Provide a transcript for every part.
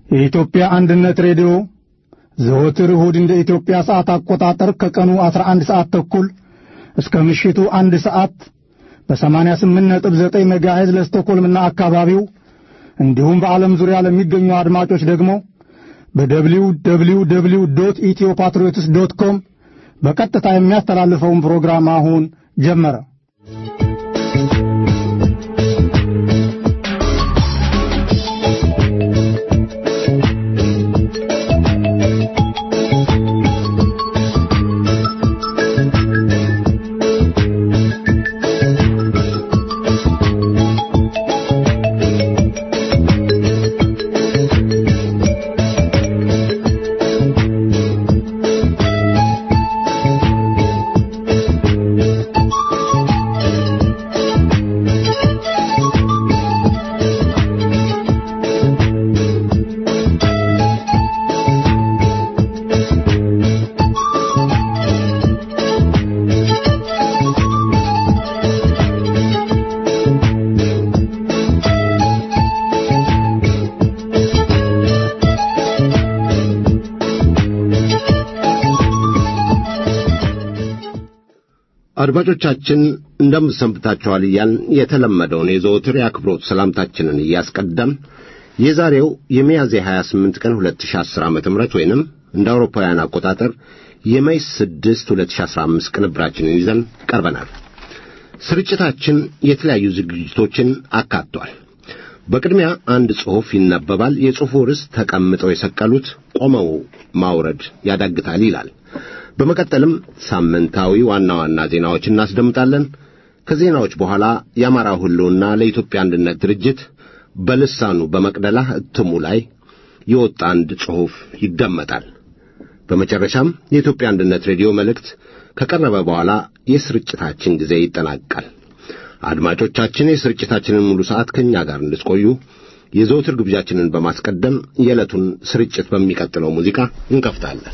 የኢትዮጵያ አንድነት ሬዲዮ ዘወትር እሁድ እንደ ኢትዮጵያ ሰዓት አቆጣጠር ከቀኑ 11 ሰዓት ተኩል እስከ ምሽቱ አንድ ሰዓት በ88.9 ሜጋሄዝ ለስቶኮልምና አካባቢው እንዲሁም በዓለም ዙሪያ ለሚገኙ አድማጮች ደግሞ በደብሊው ደብሊው ደብሊው ዶት ኢትዮ ፓትሪዮትስ ዶት ኮም በቀጥታ የሚያስተላልፈውን ፕሮግራም አሁን ጀመረ። አድማጮቻችን እንደምሰንብታችኋል እያልን የተለመደውን የዘወትር የአክብሮት ሰላምታችንን እያስቀደም የዛሬው የሚያዝያ 28 ቀን 2010 ዓ ም ወይንም እንደ አውሮፓውያን አቆጣጠር የሜይ 6 2015 ቅንብራችንን ይዘን ቀርበናል። ስርጭታችን የተለያዩ ዝግጅቶችን አካቷል። በቅድሚያ አንድ ጽሑፍ ይነበባል። የጽሑፉ ርዕስ ተቀምጠው የሰቀሉት ቆመው ማውረድ ያዳግታል ይላል። በመቀጠልም ሳምንታዊ ዋና ዋና ዜናዎች እናስደምጣለን። ከዜናዎች በኋላ የአማራው ሕልውና ለኢትዮጵያ አንድነት ድርጅት በልሳኑ በመቅደላ እትሙ ላይ የወጣ አንድ ጽሑፍ ይደመጣል። በመጨረሻም የኢትዮጵያ አንድነት ሬዲዮ መልእክት ከቀረበ በኋላ የስርጭታችን ጊዜ ይጠናቀቃል። አድማጮቻችን የስርጭታችንን ሙሉ ሰዓት ከእኛ ጋር እንድትቆዩ የዘውትር ግብዣችንን በማስቀደም የዕለቱን ስርጭት በሚቀጥለው ሙዚቃ እንከፍታለን።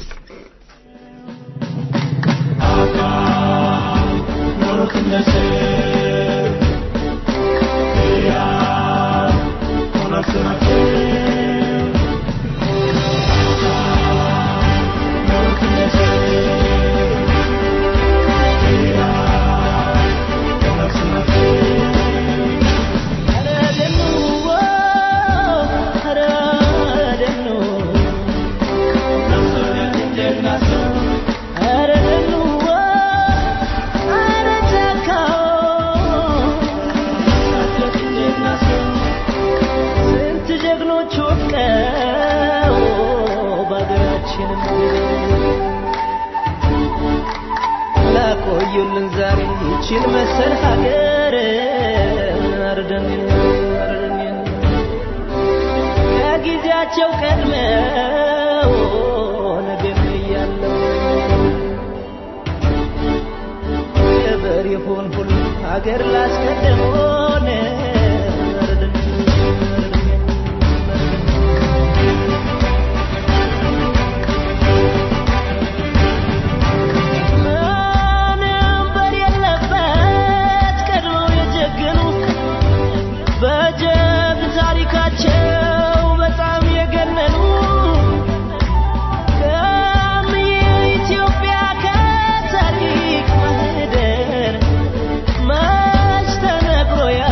ላቆዩልን ዛሬ ይችን መሰል ሀገር አርደን አርደን ከጊዜያቸው ቀድመው ነገር እያለው ገበር ይሁን ሁሉ ሀገር ላስቀደመውን አርደን ታሪካቸው በጣም የገነኑ ከም የኢትዮጵያ ከታሪክ ማህደር መች ተነግሮ ያ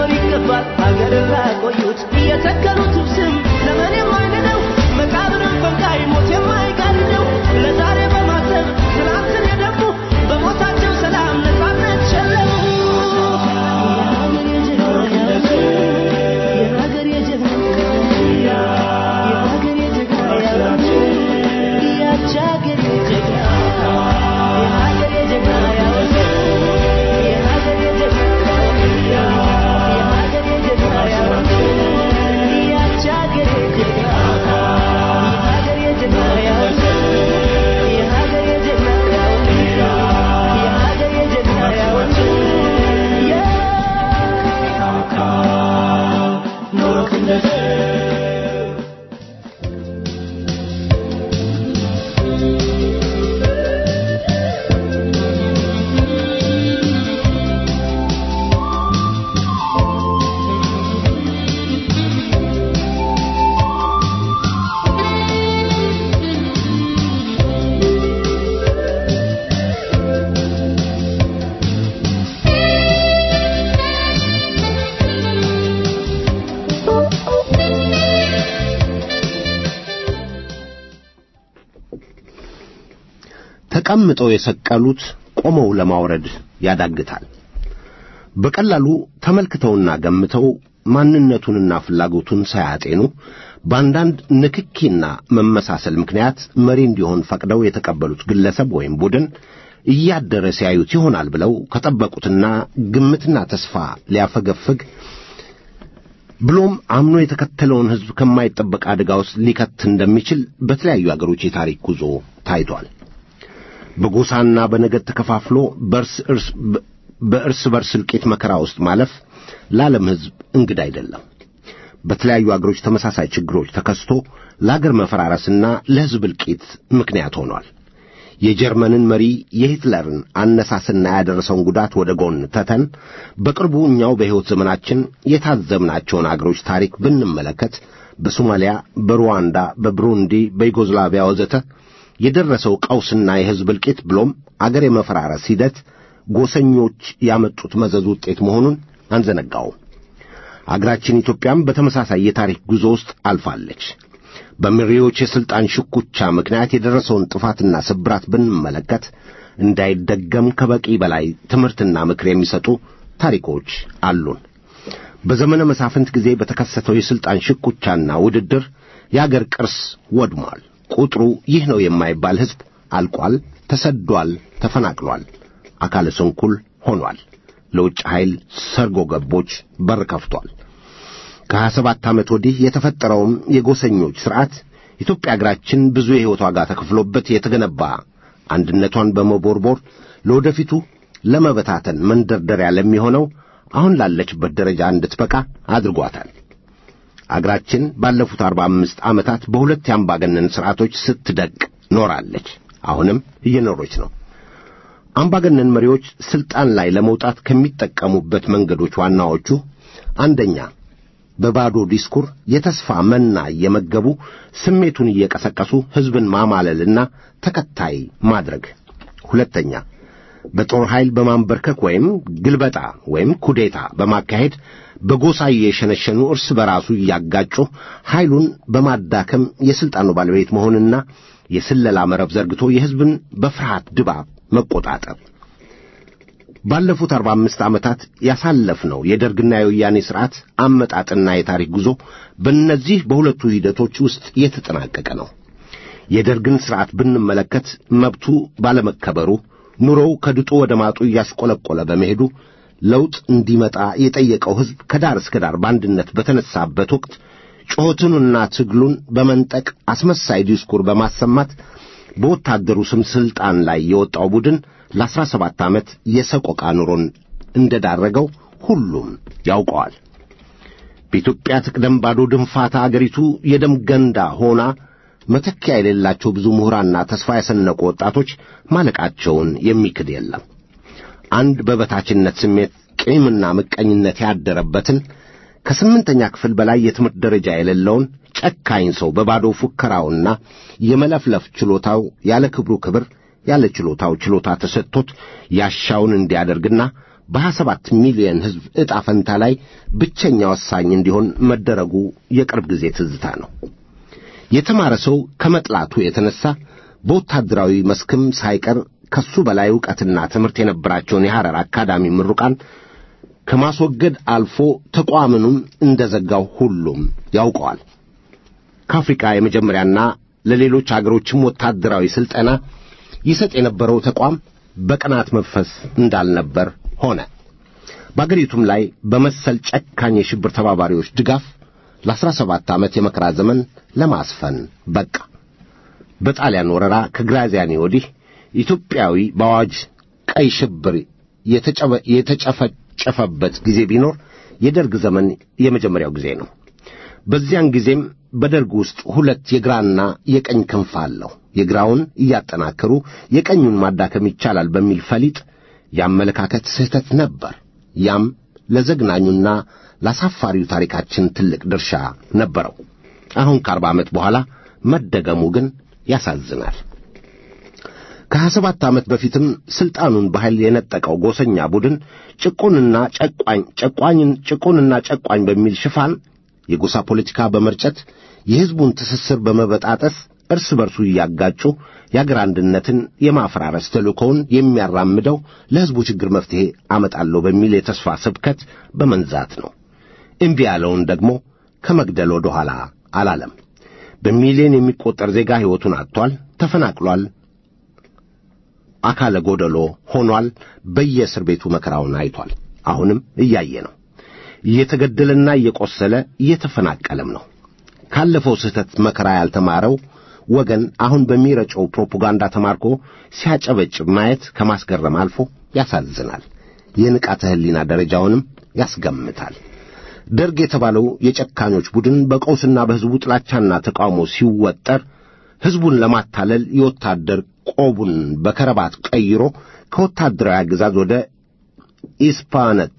ሊኖር ይገባል ሀገርን ላቆዩት የተከሉት ስም ለምን የማይንደው መቃብርን ፈንቃይ ሞት የማይጋርደው ለዛሬ በማሰብ ትናንትን የደሙ በሞታቸው ሰላም ነፃነት ሸለሙ የሀገር የጀግና የሀገር የጀግና ያች ሀገር የጀግና የሀገር የጀግና የሀገር የጀግና የሀገር የጀግና ያች ሀገር የጀግና የሀገር የጀግና የሀገር የጀግና የሀገር የጀግና ተቀምጠው የሰቀሉት ቆመው ለማውረድ ያዳግታል። በቀላሉ ተመልክተውና ገምተው ማንነቱንና ፍላጎቱን ሳያጤኑ በአንዳንድ ንክኪና መመሳሰል ምክንያት መሪ እንዲሆን ፈቅደው የተቀበሉት ግለሰብ ወይም ቡድን እያደረ ሲያዩት ይሆናል ብለው ከጠበቁትና ግምትና ተስፋ ሊያፈገፍግ ብሎም አምኖ የተከተለውን ሕዝብ ከማይጠበቅ አደጋ ውስጥ ሊከት እንደሚችል በተለያዩ አገሮች የታሪክ ጉዞ ታይቷል። በጎሳና በነገድ ተከፋፍሎ በእርስ እርስ በእርስ በርስ እልቂት መከራ ውስጥ ማለፍ ለዓለም ሕዝብ እንግዳ አይደለም። በተለያዩ አገሮች ተመሳሳይ ችግሮች ተከስቶ ለአገር መፈራረስና ለሕዝብ እልቂት ምክንያት ሆኗል። የጀርመንን መሪ የሂትለርን አነሳስና ያደረሰውን ጉዳት ወደ ጎን ተተን በቅርቡ እኛው በሕይወት ዘመናችን የታዘብናቸውን አገሮች ታሪክ ብንመለከት በሶማሊያ፣ በሩዋንዳ፣ በብሩንዲ፣ በዩጎዝላቪያ ወዘተ የደረሰው ቀውስና የሕዝብ እልቂት ብሎም አገር የመፈራረስ ሂደት ጎሰኞች ያመጡት መዘዝ ውጤት መሆኑን አንዘነጋውም። አገራችን ኢትዮጵያም በተመሳሳይ የታሪክ ጉዞ ውስጥ አልፋለች። በመሪዎች የሥልጣን ሽኩቻ ምክንያት የደረሰውን ጥፋትና ስብራት ብንመለከት እንዳይደገም ከበቂ በላይ ትምህርትና ምክር የሚሰጡ ታሪኮች አሉን። በዘመነ መሳፍንት ጊዜ በተከሰተው የሥልጣን ሽኩቻና ውድድር የአገር ቅርስ ወድሟል። ቁጥሩ ይህ ነው የማይባል ሕዝብ አልቋል፣ ተሰዷል፣ ተፈናቅሏል፣ አካለ ስንኩል ሆኗል። ለውጭ ኃይል ሰርጎ ገቦች በር ከፍቷል። ከሀያ ሰባት ዓመት ወዲህ የተፈጠረውም የጎሰኞች ሥርዓት ኢትዮጵያ አገራችን ብዙ የሕይወት ዋጋ ተከፍሎበት የተገነባ አንድነቷን በመቦርቦር ለወደፊቱ ለመበታተን መንደርደሪያ ለሚሆነው አሁን ላለችበት ደረጃ እንድትበቃ አድርጓታል። አገራችን ባለፉት አርባ አምስት ዓመታት በሁለት የአምባገነን ሥርዓቶች ስትደቅ ኖራለች። አሁንም እየኖረች ነው። አምባገነን መሪዎች ሥልጣን ላይ ለመውጣት ከሚጠቀሙበት መንገዶች ዋናዎቹ አንደኛ በባዶ ዲስኩር የተስፋ መና እየመገቡ ስሜቱን እየቀሰቀሱ ሕዝብን ማማለልና ተከታይ ማድረግ። ሁለተኛ በጦር ኃይል በማንበርከክ ወይም ግልበጣ ወይም ኩዴታ በማካሄድ በጎሳ እየሸነሸኑ እርስ በራሱ እያጋጩ ኃይሉን በማዳከም የሥልጣኑ ባለቤት መሆንና የስለላ መረብ ዘርግቶ የሕዝብን በፍርሃት ድባብ መቆጣጠር። ባለፉት አርባ አምስት ዓመታት ያሳለፍነው የደርግና የወያኔ ሥርዓት አመጣጥና የታሪክ ጉዞ በእነዚህ በሁለቱ ሂደቶች ውስጥ የተጠናቀቀ ነው። የደርግን ሥርዓት ብንመለከት መብቱ ባለመከበሩ ኑሮው ከድጡ ወደ ማጡ እያሽቆለቆለ በመሄዱ ለውጥ እንዲመጣ የጠየቀው ሕዝብ ከዳር እስከ ዳር በአንድነት በተነሳበት ወቅት ጩኸቱንና ትግሉን በመንጠቅ አስመሳይ ዲስኩር በማሰማት በወታደሩ ስም ሥልጣን ላይ የወጣው ቡድን ለአስራ ሰባት ዓመት የሰቆቃ ኑሮን እንደዳረገው ሁሉም ያውቀዋል። በኢትዮጵያ ትቅደም ባዶ ድንፋታ አገሪቱ የደም ገንዳ ሆና መተኪያ የሌላቸው ብዙ ምሁራንና ተስፋ ያሰነቁ ወጣቶች ማለቃቸውን የሚክድ የለም። አንድ በበታችነት ስሜት ቂምና ምቀኝነት ያደረበትን ከስምንተኛ ክፍል በላይ የትምህርት ደረጃ የሌለውን ጨካኝ ሰው በባዶ ፉከራውና የመለፍለፍ ችሎታው ያለ ክብሩ ክብር ያለ ችሎታው ችሎታ ተሰጥቶት ያሻውን እንዲያደርግና በሀያ ሰባት ሚሊዮን ሕዝብ ዕጣ ፈንታ ላይ ብቸኛ ወሳኝ እንዲሆን መደረጉ የቅርብ ጊዜ ትዝታ ነው። የተማረ ሰው ከመጥላቱ የተነሳ በወታደራዊ መስክም ሳይቀር ከሱ በላይ ዕውቀትና ትምህርት የነበራቸውን የሐረር አካዳሚ ምሩቃን ከማስወገድ አልፎ ተቋምኑም እንደ ዘጋው ሁሉም ያውቀዋል። ከአፍሪካ የመጀመሪያና ለሌሎች አገሮችም ወታደራዊ ሥልጠና ይሰጥ የነበረው ተቋም በቅናት መንፈስ እንዳልነበር ሆነ። በአገሪቱም ላይ በመሰል ጨካኝ የሽብር ተባባሪዎች ድጋፍ ለአስራ ሰባት ዓመት የመከራ ዘመን ለማስፈን በቃ። በጣሊያን ወረራ ከግራዚያኒ ወዲህ ኢትዮጵያዊ በአዋጅ ቀይ ሽብር የተጨፈጨፈበት ጊዜ ቢኖር የደርግ ዘመን የመጀመሪያው ጊዜ ነው። በዚያን ጊዜም በደርግ ውስጥ ሁለት የግራና የቀኝ ክንፍ አለው። የግራውን እያጠናከሩ የቀኙን ማዳከም ይቻላል በሚል ፈሊጥ የአመለካከት ስህተት ነበር። ያም ለዘግናኙና ለአሳፋሪው ታሪካችን ትልቅ ድርሻ ነበረው። አሁን ከአርባ ዓመት በኋላ መደገሙ ግን ያሳዝናል። ከሀያ ሰባት ዓመት በፊትም ሥልጣኑን በኃይል የነጠቀው ጎሰኛ ቡድን ጭቁንና ጨቋኝ ጨቋኝን ጭቁንና ጨቋኝ በሚል ሽፋን የጎሳ ፖለቲካ በመርጨት የሕዝቡን ትስስር በመበጣጠስ እርስ በርሱ እያጋጩ የአገር አንድነትን የማፈራረስ ተልእኮውን የሚያራምደው ለሕዝቡ ችግር መፍትሔ አመጣለሁ በሚል የተስፋ ስብከት በመንዛት ነው። እምቢ ያለውን ደግሞ ከመግደል ወደ ኋላ አላለም። በሚሊዮን የሚቆጠር ዜጋ ሕይወቱን አጥቷል፣ ተፈናቅሏል፣ አካለ ጎደሎ ሆኗል። በየእስር ቤቱ መከራውን አይቷል። አሁንም እያየ ነው። እየተገደለና እየቆሰለ እየተፈናቀለም ነው። ካለፈው ስህተት መከራ ያልተማረው ወገን አሁን በሚረጨው ፕሮፓጋንዳ ተማርኮ ሲያጨበጭብ ማየት ከማስገረም አልፎ ያሳዝናል። የንቃተ ሕሊና ደረጃውንም ያስገምታል። ደርግ የተባለው የጨካኞች ቡድን በቀውስና በሕዝቡ ጥላቻና ተቃውሞ ሲወጠር ሕዝቡን ለማታለል የወታደር ቆቡን በከረባት ቀይሮ ከወታደራዊ አገዛዝ ወደ ኢስፓነት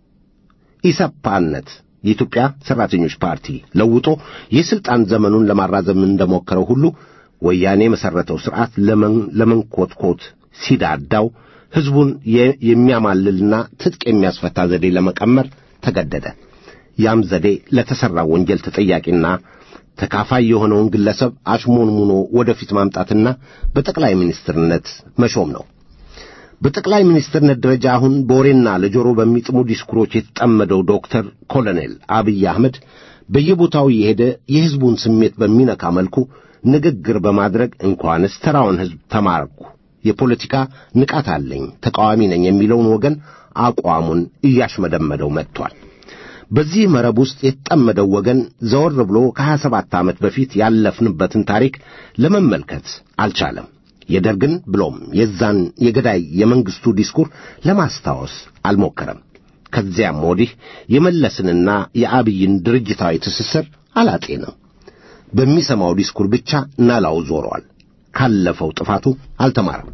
ኢሰፓነት የኢትዮጵያ ሠራተኞች ፓርቲ ለውጦ የሥልጣን ዘመኑን ለማራዘም እንደሞከረው ሁሉ ወያኔ የመሠረተው ሥርዓት ለመንኮትኮት ሲዳዳው ሕዝቡን የሚያማልልና ትጥቅ የሚያስፈታ ዘዴ ለመቀመር ተገደደ። ያም ዘዴ ለተሠራው ወንጀል ተጠያቂና ተካፋይ የሆነውን ግለሰብ አሽሞንሙኖ ወደፊት ማምጣትና በጠቅላይ ሚኒስትርነት መሾም ነው። በጠቅላይ ሚኒስትርነት ደረጃ አሁን በወሬና ለጆሮ በሚጥሙ ዲስኩሮች የተጠመደው ዶክተር ኮሎኔል አብይ አህመድ በየቦታው የሄደ የሕዝቡን ስሜት በሚነካ መልኩ ንግግር በማድረግ እንኳንስ ተራውን ሕዝብ ተማርኩ፣ የፖለቲካ ንቃት አለኝ፣ ተቃዋሚ ነኝ የሚለውን ወገን አቋሙን እያሽመደመደው መጥቷል። በዚህ መረብ ውስጥ የተጠመደው ወገን ዘወር ብሎ ከሀያ ሰባት ዓመት በፊት ያለፍንበትን ታሪክ ለመመልከት አልቻለም። የደርግን ብሎም የዛን የገዳይ የመንግሥቱ ዲስኩር ለማስታወስ አልሞከረም። ከዚያም ወዲህ የመለስንና የአብይን ድርጅታዊ ትስስር አላጤንም። በሚሰማው ዲስኩር ብቻ ናላው ዞሯል። ካለፈው ጥፋቱ አልተማረም።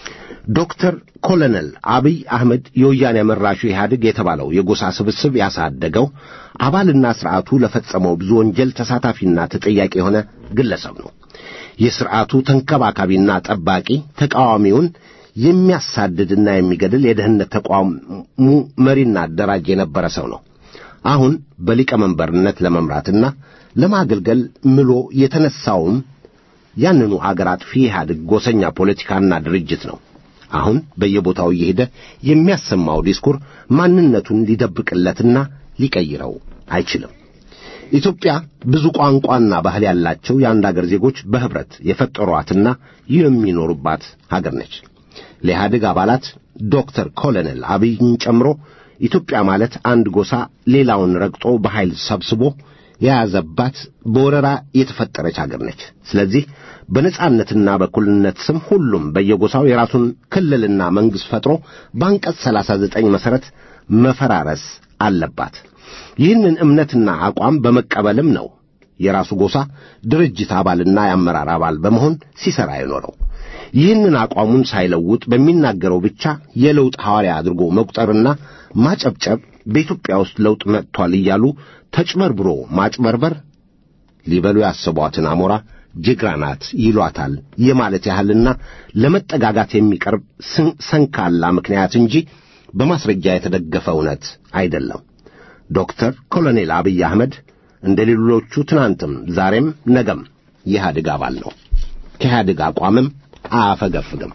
ዶክተር ኮሎኔል አብይ አህመድ የወያኔ መራሹ ኢህአዴግ የተባለው የጎሳ ስብስብ ያሳደገው አባልና ሥርዓቱ ለፈጸመው ብዙ ወንጀል ተሳታፊና ተጠያቂ የሆነ ግለሰብ ነው። የሥርዓቱ ተንከባካቢና ጠባቂ ተቃዋሚውን የሚያሳድድና የሚገድል የደህንነት ተቋሙ መሪና አደራጅ የነበረ ሰው ነው። አሁን በሊቀመንበርነት ለመምራትና ለማገልገል ምሎ የተነሳውም ያንኑ አገር አጥፊ ኢህአዴግ ጎሰኛ ፖለቲካና ድርጅት ነው። አሁን በየቦታው እየሄደ የሚያሰማው ዲስኩር ማንነቱን ሊደብቅለትና ሊቀይረው አይችልም። ኢትዮጵያ ብዙ ቋንቋና ባህል ያላቸው የአንድ አገር ዜጎች በኅብረት የፈጠሯትና የሚኖሩባት ሀገር ነች። ለኢህአዴግ አባላት ዶክተር ኮሎኔል አብይን ጨምሮ ኢትዮጵያ ማለት አንድ ጎሳ ሌላውን ረግጦ በኃይል ሰብስቦ የያዘባት በወረራ የተፈጠረች አገር ነች። ስለዚህ በነጻነትና በእኩልነት ስም ሁሉም በየጎሳው የራሱን ክልልና መንግሥት ፈጥሮ በአንቀጽ ሰላሳ ዘጠኝ መሠረት መፈራረስ አለባት። ይህንን እምነትና አቋም በመቀበልም ነው የራሱ ጎሳ ድርጅት አባልና የአመራር አባል በመሆን ሲሠራ የኖረው። ይህንን አቋሙን ሳይለውጥ በሚናገረው ብቻ የለውጥ ሐዋርያ አድርጎ መቁጠርና ማጨብጨብ በኢትዮጵያ ውስጥ ለውጥ መጥቷል እያሉ ተጭበርብሮ ማጭበርበር ሊበሉ ያሰቧትን አሞራ ጅግራ ናት ይሏታል የማለት ያህልና ለመጠጋጋት የሚቀርብ ሰንካላ ምክንያት እንጂ በማስረጃ የተደገፈ እውነት አይደለም። ዶክተር ኮሎኔል አብይ አህመድ እንደ ሌሎቹ ትናንትም ዛሬም ነገም የኢህአዴግ አባል ነው። ከኢህአዴግ አቋምም አያፈገፍግም።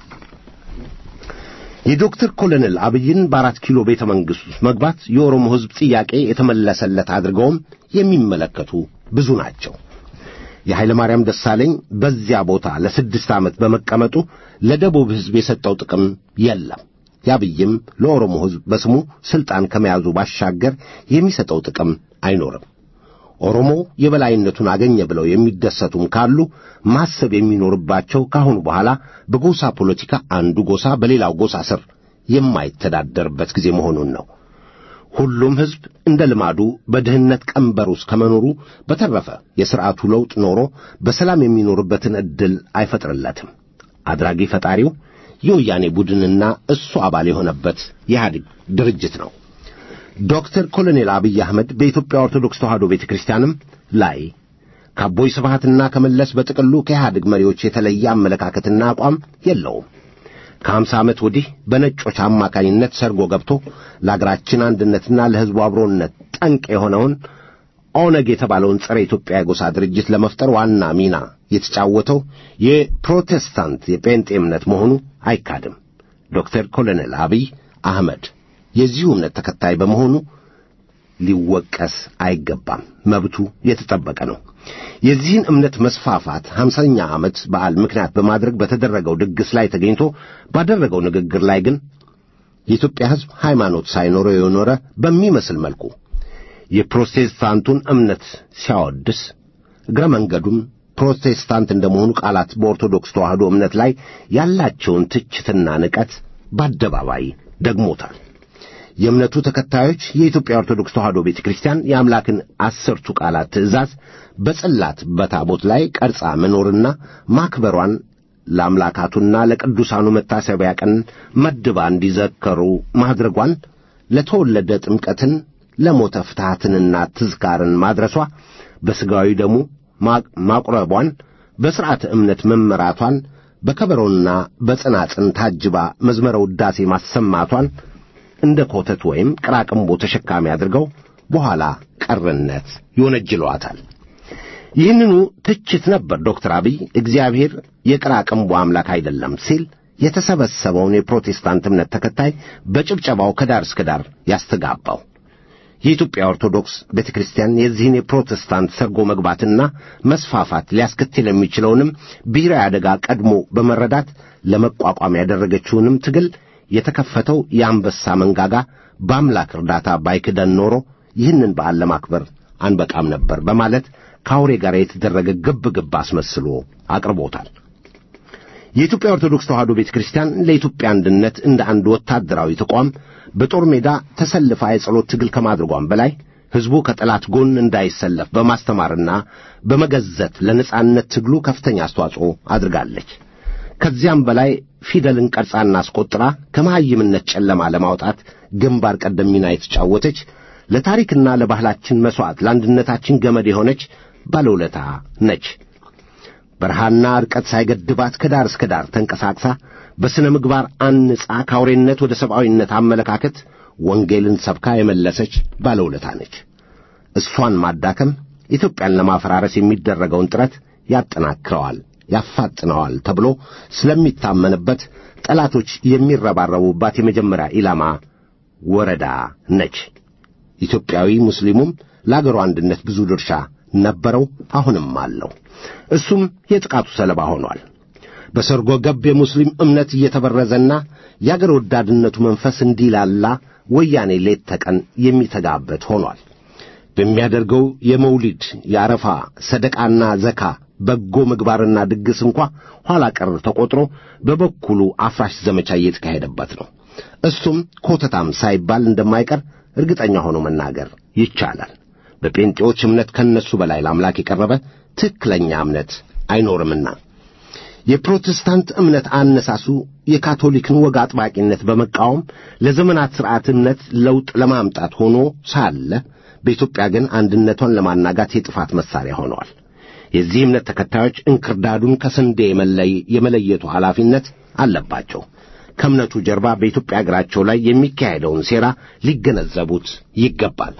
የዶክተር ኮሎኔል አብይን በአራት ኪሎ ቤተ መንግሥት ውስጥ መግባት የኦሮሞ ሕዝብ ጥያቄ የተመለሰለት አድርገውም የሚመለከቱ ብዙ ናቸው። የኃይለ ማርያም ደሳለኝ በዚያ ቦታ ለስድስት ዓመት በመቀመጡ ለደቡብ ሕዝብ የሰጠው ጥቅም የለም። የአብይም ለኦሮሞ ሕዝብ በስሙ ሥልጣን ከመያዙ ባሻገር የሚሰጠው ጥቅም አይኖርም። ኦሮሞ የበላይነቱን አገኘ ብለው የሚደሰቱም ካሉ ማሰብ የሚኖርባቸው ካሁኑ በኋላ በጎሳ ፖለቲካ አንዱ ጎሳ በሌላው ጎሳ ስር የማይተዳደርበት ጊዜ መሆኑን ነው። ሁሉም ሕዝብ እንደ ልማዱ በድህነት ቀንበር ውስጥ ከመኖሩ በተረፈ የሥርዓቱ ለውጥ ኖሮ በሰላም የሚኖርበትን ዕድል አይፈጥርለትም። አድራጊ ፈጣሪው የወያኔ ቡድንና እሱ አባል የሆነበት የኢህአዴግ ድርጅት ነው። ዶክተር ኮሎኔል አብይ አህመድ በኢትዮጵያ ኦርቶዶክስ ተዋሕዶ ቤተ ክርስቲያንም ላይ ከአቦይ ስብሃትና ከመለስ በጥቅሉ ከኢህአዴግ መሪዎች የተለየ አመለካከትና አቋም የለውም። ከሀምሳ ዓመት ወዲህ በነጮች አማካኝነት ሰርጎ ገብቶ ለአገራችን አንድነትና ለሕዝቡ አብሮነት ጠንቅ የሆነውን ኦነግ የተባለውን ጸረ ኢትዮጵያ የጎሳ ድርጅት ለመፍጠር ዋና ሚና የተጫወተው የፕሮቴስታንት የጴንጤ እምነት መሆኑ አይካድም። ዶክተር ኮሎኔል አብይ አህመድ የዚሁ እምነት ተከታይ በመሆኑ ሊወቀስ አይገባም። መብቱ የተጠበቀ ነው። የዚህን እምነት መስፋፋት ሀምሳኛ ዓመት በዓል ምክንያት በማድረግ በተደረገው ድግስ ላይ ተገኝቶ ባደረገው ንግግር ላይ ግን የኢትዮጵያ ሕዝብ ሃይማኖት ሳይኖረው የኖረ በሚመስል መልኩ የፕሮቴስታንቱን እምነት ሲያወድስ እግረ መንገዱም ፕሮቴስታንት እንደመሆኑ ቃላት በኦርቶዶክስ ተዋሕዶ እምነት ላይ ያላቸውን ትችትና ንቀት በአደባባይ ደግሞታል። የእምነቱ ተከታዮች የኢትዮጵያ ኦርቶዶክስ ተዋሕዶ ቤተ ክርስቲያን የአምላክን አስርቱ ቃላት ትእዛዝ በጽላት በታቦት ላይ ቀርጻ መኖርና ማክበሯን ለአምላካቱና ለቅዱሳኑ መታሰቢያ ቀን መድባ እንዲዘከሩ ማድረጓን ለተወለደ ጥምቀትን ለሞተ ፍትሐትንና ትዝካርን ማድረሷ በሥጋዊ ደሙ ማቁረቧን በሥርዓተ እምነት መመራቷን በከበሮና በጽናጽን ታጅባ መዝመረ ውዳሴ ማሰማቷን እንደ ኮተት ወይም ቅራቅንቦ ተሸካሚ አድርገው በኋላ ቀርነት ይወነጅለዋታል። ይህንኑ ትችት ነበር ዶክተር አብይ እግዚአብሔር የቅራቅንቦ አምላክ አይደለም ሲል የተሰበሰበውን የፕሮቴስታንት እምነት ተከታይ በጭብጨባው ከዳር እስከ ዳር ያስተጋባው። የኢትዮጵያ ኦርቶዶክስ ቤተ ክርስቲያን የዚህን የፕሮቴስታንት ሰርጎ መግባትና መስፋፋት ሊያስከትል የሚችለውንም ብሔራዊ አደጋ ቀድሞ በመረዳት ለመቋቋም ያደረገችውንም ትግል የተከፈተው የአንበሳ መንጋጋ በአምላክ እርዳታ ባይክደን ኖሮ ይህንን በዓል ለማክበር አንበቃም ነበር በማለት ከአውሬ ጋር የተደረገ ግብ ግብ አስመስሎ አቅርቦታል። የኢትዮጵያ ኦርቶዶክስ ተዋሕዶ ቤተ ክርስቲያን ለኢትዮጵያ አንድነት እንደ አንድ ወታደራዊ ተቋም በጦር ሜዳ ተሰልፋ የጸሎት ትግል ከማድረጓም በላይ ሕዝቡ ከጠላት ጎን እንዳይሰለፍ በማስተማርና በመገዘት ለነጻነት ትግሉ ከፍተኛ አስተዋጽኦ አድርጋለች። ከዚያም በላይ ፊደልን ቀርጻና አስቆጥራ ከመሐይምነት ጨለማ ለማውጣት ግንባር ቀደም ሚና የተጫወተች ለታሪክና ለባህላችን መሥዋዕት ለአንድነታችን ገመድ የሆነች ባለውለታ ነች። በረሃና ርቀት ሳይገድባት ከዳር እስከ ዳር ተንቀሳቅሳ በሥነ ምግባር አንጻ ከአውሬነት ወደ ሰብአዊነት አመለካከት ወንጌልን ሰብካ የመለሰች ባለውለታ ነች። እሷን ማዳከም ኢትዮጵያን ለማፈራረስ የሚደረገውን ጥረት ያጠናክረዋል፣ ያፋጥነዋል ተብሎ ስለሚታመንበት ጠላቶች የሚረባረቡባት የመጀመሪያ ኢላማ ወረዳ ነች። ኢትዮጵያዊ ሙስሊሙም ለአገሩ አንድነት ብዙ ድርሻ ነበረው፣ አሁንም አለው። እሱም የጥቃቱ ሰለባ ሆኗል። በሰርጎ ገብ የሙስሊም እምነት እየተበረዘና የአገር ወዳድነቱ መንፈስ እንዲላላ ወያኔ ሌት ተቀን የሚተጋበት ሆኗል። በሚያደርገው የመውሊድ የአረፋ ሰደቃና ዘካ በጎ ምግባርና ድግስ እንኳ ኋላ ቀር ተቆጥሮ በበኩሉ አፍራሽ ዘመቻ እየተካሄደበት ነው። እሱም ኮተታም ሳይባል እንደማይቀር እርግጠኛ ሆኖ መናገር ይቻላል። በጴንጤዎች እምነት ከነሱ በላይ ለአምላክ የቀረበ ትክክለኛ እምነት አይኖርምና የፕሮቴስታንት እምነት አነሳሱ የካቶሊክን ወግ አጥባቂነት በመቃወም ለዘመናት ሥርዓት እምነት ለውጥ ለማምጣት ሆኖ ሳለ በኢትዮጵያ ግን አንድነቷን ለማናጋት የጥፋት መሣሪያ ሆነዋል። የዚህ እምነት ተከታዮች እንክርዳዱን ከስንዴ የመለየቱ ኃላፊነት አለባቸው። ከእምነቱ ጀርባ በኢትዮጵያ አገራቸው ላይ የሚካሄደውን ሴራ ሊገነዘቡት ይገባል።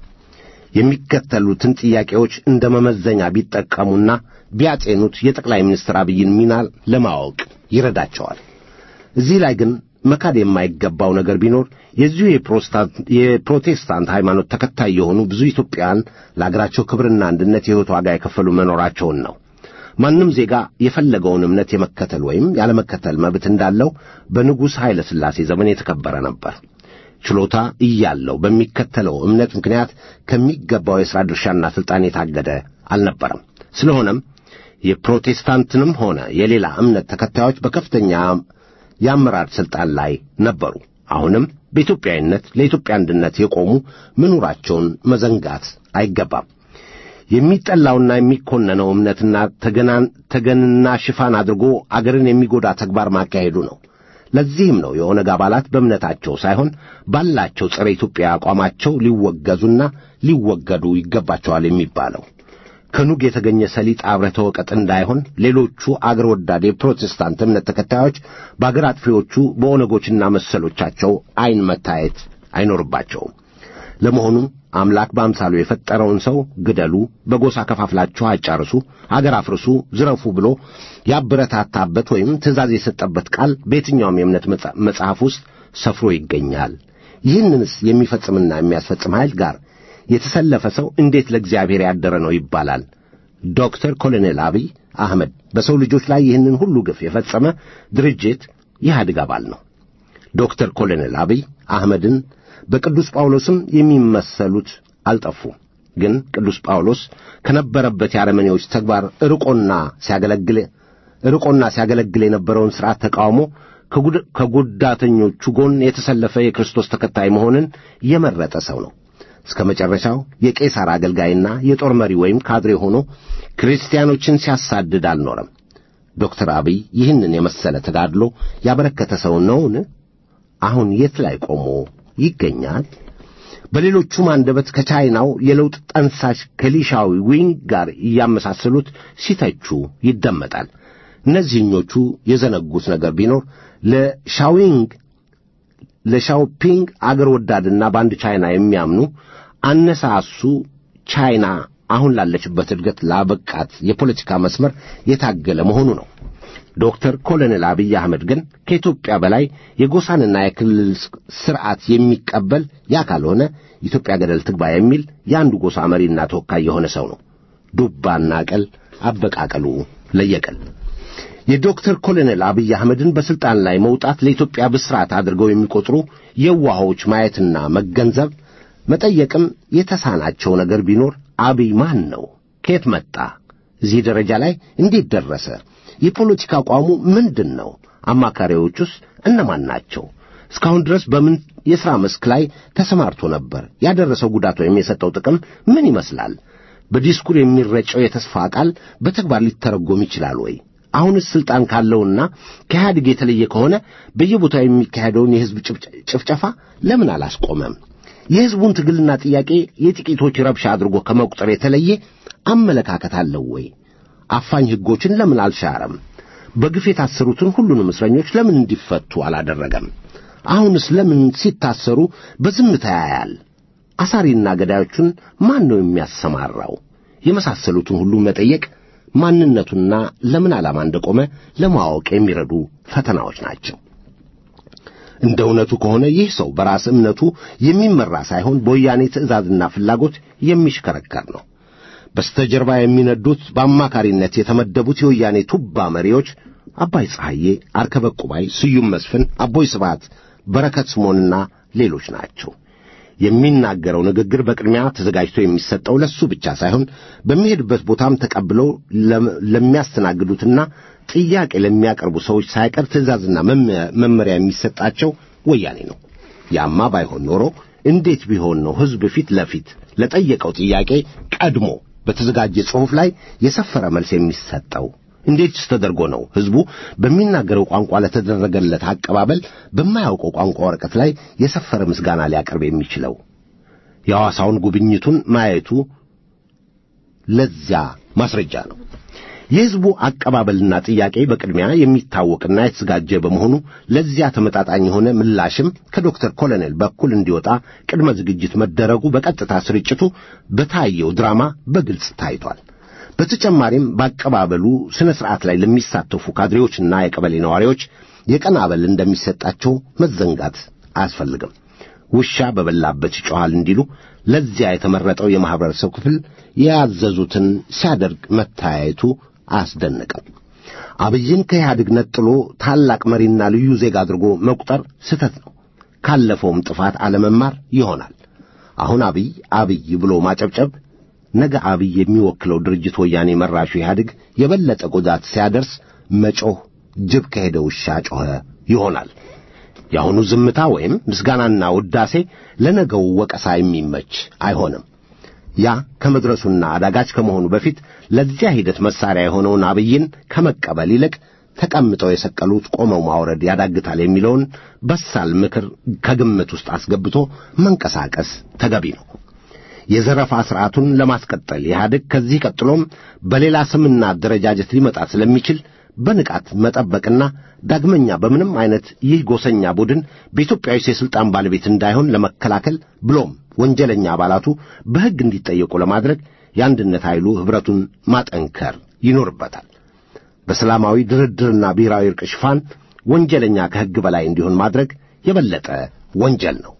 የሚከተሉትን ጥያቄዎች እንደ መመዘኛ ቢጠቀሙና ቢያጤኑት የጠቅላይ ሚኒስትር አብይን ሚና ለማወቅ ይረዳቸዋል። እዚህ ላይ ግን መካድ የማይገባው ነገር ቢኖር የዚሁ የፕሮቴስታንት ሃይማኖት ተከታይ የሆኑ ብዙ ኢትዮጵያውያን ለአገራቸው ክብርና አንድነት የሕይወት ዋጋ የከፈሉ መኖራቸውን ነው። ማንም ዜጋ የፈለገውን እምነት የመከተል ወይም ያለመከተል መብት እንዳለው በንጉሥ ኃይለ ሥላሴ ዘመን የተከበረ ነበር። ችሎታ እያለው በሚከተለው እምነት ምክንያት ከሚገባው የሥራ ድርሻና ሥልጣን የታገደ አልነበረም። ስለሆነም የፕሮቴስታንትንም ሆነ የሌላ እምነት ተከታዮች በከፍተኛ የአመራር ሥልጣን ላይ ነበሩ። አሁንም በኢትዮጵያዊነት ለኢትዮጵያ አንድነት የቆሙ መኖራቸውን መዘንጋት አይገባም። የሚጠላውና የሚኮነነው እምነትና ተገንና ሽፋን አድርጎ አገርን የሚጎዳ ተግባር ማካሄዱ ነው። ለዚህም ነው የኦነግ አባላት በእምነታቸው ሳይሆን ባላቸው ጸረ ኢትዮጵያ አቋማቸው ሊወገዙና ሊወገዱ ይገባቸዋል የሚባለው። ከኑግ የተገኘ ሰሊጥ አብረህ ተወቀጥ እንዳይሆን ሌሎቹ አገር ወዳድ የፕሮቴስታንት እምነት ተከታዮች በአገር አጥፊዎቹ በኦነጎችና መሰሎቻቸው ዐይን መታየት አይኖርባቸውም። ለመሆኑም አምላክ በአምሳሉ የፈጠረውን ሰው ግደሉ፣ በጎሳ ከፋፍላችሁ አጫርሱ፣ አገር አፍርሱ፣ ዝረፉ ብሎ ያበረታታበት ወይም ትእዛዝ የሰጠበት ቃል በየትኛውም የእምነት መጽሐፍ ውስጥ ሰፍሮ ይገኛል። ይህንንስ የሚፈጽምና የሚያስፈጽም ኃይል ጋር የተሰለፈ ሰው እንዴት ለእግዚአብሔር ያደረ ነው ይባላል? ዶክተር ኮሎኔል አብይ አህመድ በሰው ልጆች ላይ ይህንን ሁሉ ግፍ የፈጸመ ድርጅት ኢህአዴግ አባል ነው። ዶክተር ኮሎኔል አብይ አህመድን በቅዱስ ጳውሎስም የሚመሰሉት አልጠፉም። ግን ቅዱስ ጳውሎስ ከነበረበት የአረመኔዎች ተግባር ርቆና ሲያገለግል ርቆና ሲያገለግል የነበረውን ሥርዓት ተቃውሞ ከጉዳተኞቹ ጎን የተሰለፈ የክርስቶስ ተከታይ መሆንን የመረጠ ሰው ነው። እስከ መጨረሻው የቄሳር አገልጋይና የጦር መሪ ወይም ካድሬ ሆኖ ክርስቲያኖችን ሲያሳድድ አልኖረም። ዶክተር አብይ ይህንን የመሰለ ተጋድሎ ያበረከተ ሰው ነውን? አሁን የት ላይ ቆሞ ይገኛል? በሌሎቹም አንደበት ከቻይናው የለውጥ ጠንሳሽ ከሊሻዊ ዊንግ ጋር እያመሳሰሉት ሲተቹ ይደመጣል። እነዚህኞቹ የዘነጉት ነገር ቢኖር ለሻዊንግ ለሻውፒንግ አገር ወዳድና በአንድ ቻይና የሚያምኑ አነሳሱ ቻይና አሁን ላለችበት እድገት ላበቃት የፖለቲካ መስመር የታገለ መሆኑ ነው። ዶክተር ኮሎኔል አብይ አህመድ ግን ከኢትዮጵያ በላይ የጎሳንና የክልል ስርዓት የሚቀበል ያ ካልሆነ ኢትዮጵያ ገደል ትግባ የሚል የአንዱ ጎሳ መሪና ተወካይ የሆነ ሰው ነው። ዱባና ቀል አበቃቀሉ ለየቀል። የዶክተር ኮሎኔል አብይ አህመድን በሥልጣን ላይ መውጣት ለኢትዮጵያ ብስራት አድርገው የሚቆጥሩ የዋሆች ማየትና መገንዘብ መጠየቅም የተሳናቸው ነገር ቢኖር አብይ ማን ነው? ከየት መጣ? እዚህ ደረጃ ላይ እንዴት ደረሰ? የፖለቲካ አቋሙ ምንድን ነው? አማካሪዎቹስ እነማን ናቸው? እስካሁን ድረስ በምን የሥራ መስክ ላይ ተሰማርቶ ነበር? ያደረሰው ጉዳት ወይም የሰጠው ጥቅም ምን ይመስላል? በዲስኩር የሚረጨው የተስፋ ቃል በተግባር ሊተረጎም ይችላል ወይ? አሁንስ ስልጣን ካለውና ከኢህአዴግ የተለየ ከሆነ በየቦታው የሚካሄደውን የሕዝብ ጭፍጨፋ ለምን አላስቆመም? የሕዝቡን ትግልና ጥያቄ የጥቂቶች ረብሻ አድርጎ ከመቁጠር የተለየ አመለካከት አለው ወይ? አፋኝ ሕጎችን ለምን አልሻረም? በግፍ የታሰሩትን ሁሉንም እስረኞች ለምን እንዲፈቱ አላደረገም? አሁንስ ለምን ሲታሰሩ በዝምታ ያያል? አሳሪና ገዳዮቹን ማን ነው የሚያሰማራው? የመሳሰሉትን ሁሉ መጠየቅ ማንነቱና ለምን ዓላማ እንደቆመ ለማወቅ የሚረዱ ፈተናዎች ናቸው። እንደ እውነቱ ከሆነ ይህ ሰው በራስ እምነቱ የሚመራ ሳይሆን በወያኔ ትዕዛዝና ፍላጎት የሚሽከረከር ነው። በስተጀርባ የሚነዱት በአማካሪነት የተመደቡት የወያኔ ቱባ መሪዎች አባይ ፀሐዬ፣ አርከበ ቁባይ፣ ስዩም መስፍን፣ አቦይ ስብሐት፣ በረከት ስምዖንና ሌሎች ናቸው። የሚናገረው ንግግር በቅድሚያ ተዘጋጅቶ የሚሰጠው ለሱ ብቻ ሳይሆን በሚሄድበት ቦታም ተቀብለው ለሚያስተናግዱትና ጥያቄ ለሚያቀርቡ ሰዎች ሳይቀር ትዕዛዝና መመሪያ የሚሰጣቸው ወያኔ ነው። ያማ ባይሆን ኖሮ እንዴት ቢሆን ነው ሕዝብ ፊት ለፊት ለጠየቀው ጥያቄ ቀድሞ በተዘጋጀ ጽሑፍ ላይ የሰፈረ መልስ የሚሰጠው? እንዴትስ ተደርጎ ነው ሕዝቡ በሚናገረው ቋንቋ ለተደረገለት አቀባበል በማያውቀው ቋንቋ ወረቀት ላይ የሰፈረ ምስጋና ሊያቀርብ የሚችለው? የሐዋሳውን ጉብኝቱን ማየቱ ለዚያ ማስረጃ ነው። የሕዝቡ አቀባበልና ጥያቄ በቅድሚያ የሚታወቅና የተዘጋጀ በመሆኑ ለዚያ ተመጣጣኝ የሆነ ምላሽም ከዶክተር ኮሎኔል በኩል እንዲወጣ ቅድመ ዝግጅት መደረጉ በቀጥታ ስርጭቱ በታየው ድራማ በግልጽ ታይቷል። በተጨማሪም በአቀባበሉ ሥነ ሥርዓት ላይ ለሚሳተፉ ካድሬዎችና የቀበሌ ነዋሪዎች የቀን አበል እንደሚሰጣቸው መዘንጋት አያስፈልግም። ውሻ በበላበት ይጮኻል እንዲሉ ለዚያ የተመረጠው የማኅበረሰብ ክፍል ያዘዙትን ሲያደርግ መታየቱ አያስደንቅም። አብይን ከኢህአዴግ ነጥሎ ታላቅ መሪና ልዩ ዜጋ አድርጎ መቁጠር ስህተት ነው። ካለፈውም ጥፋት አለመማር ይሆናል። አሁን አብይ አብይ ብሎ ማጨብጨብ ነገ አብይ የሚወክለው ድርጅት ወያኔ መራሹ ኢህአዴግ የበለጠ ጉዳት ሲያደርስ መጮህ ጅብ ከሄደ ውሻ ጮኸ ይሆናል። የአሁኑ ዝምታ ወይም ምስጋናና ውዳሴ ለነገው ወቀሳ የሚመች አይሆንም። ያ ከመድረሱና አዳጋች ከመሆኑ በፊት ለዚያ ሂደት መሳሪያ የሆነውን አብይን ከመቀበል ይልቅ ተቀምጠው የሰቀሉት ቆመው ማውረድ ያዳግታል የሚለውን በሳል ምክር ከግምት ውስጥ አስገብቶ መንቀሳቀስ ተገቢ ነው። የዘረፋ ሥርዓቱን ለማስቀጠል ኢህአዴግ ከዚህ ቀጥሎም በሌላ ስምና አደረጃጀት ሊመጣ ስለሚችል በንቃት መጠበቅና ዳግመኛ በምንም አይነት ይህ ጎሰኛ ቡድን በኢትዮጵያዊ የሥልጣን ባለቤት እንዳይሆን ለመከላከል ብሎም ወንጀለኛ አባላቱ በሕግ እንዲጠየቁ ለማድረግ የአንድነት ኃይሉ ኅብረቱን ማጠንከር ይኖርበታል። በሰላማዊ ድርድርና ብሔራዊ ዕርቅ ሽፋን ወንጀለኛ ከሕግ በላይ እንዲሆን ማድረግ የበለጠ ወንጀል ነው።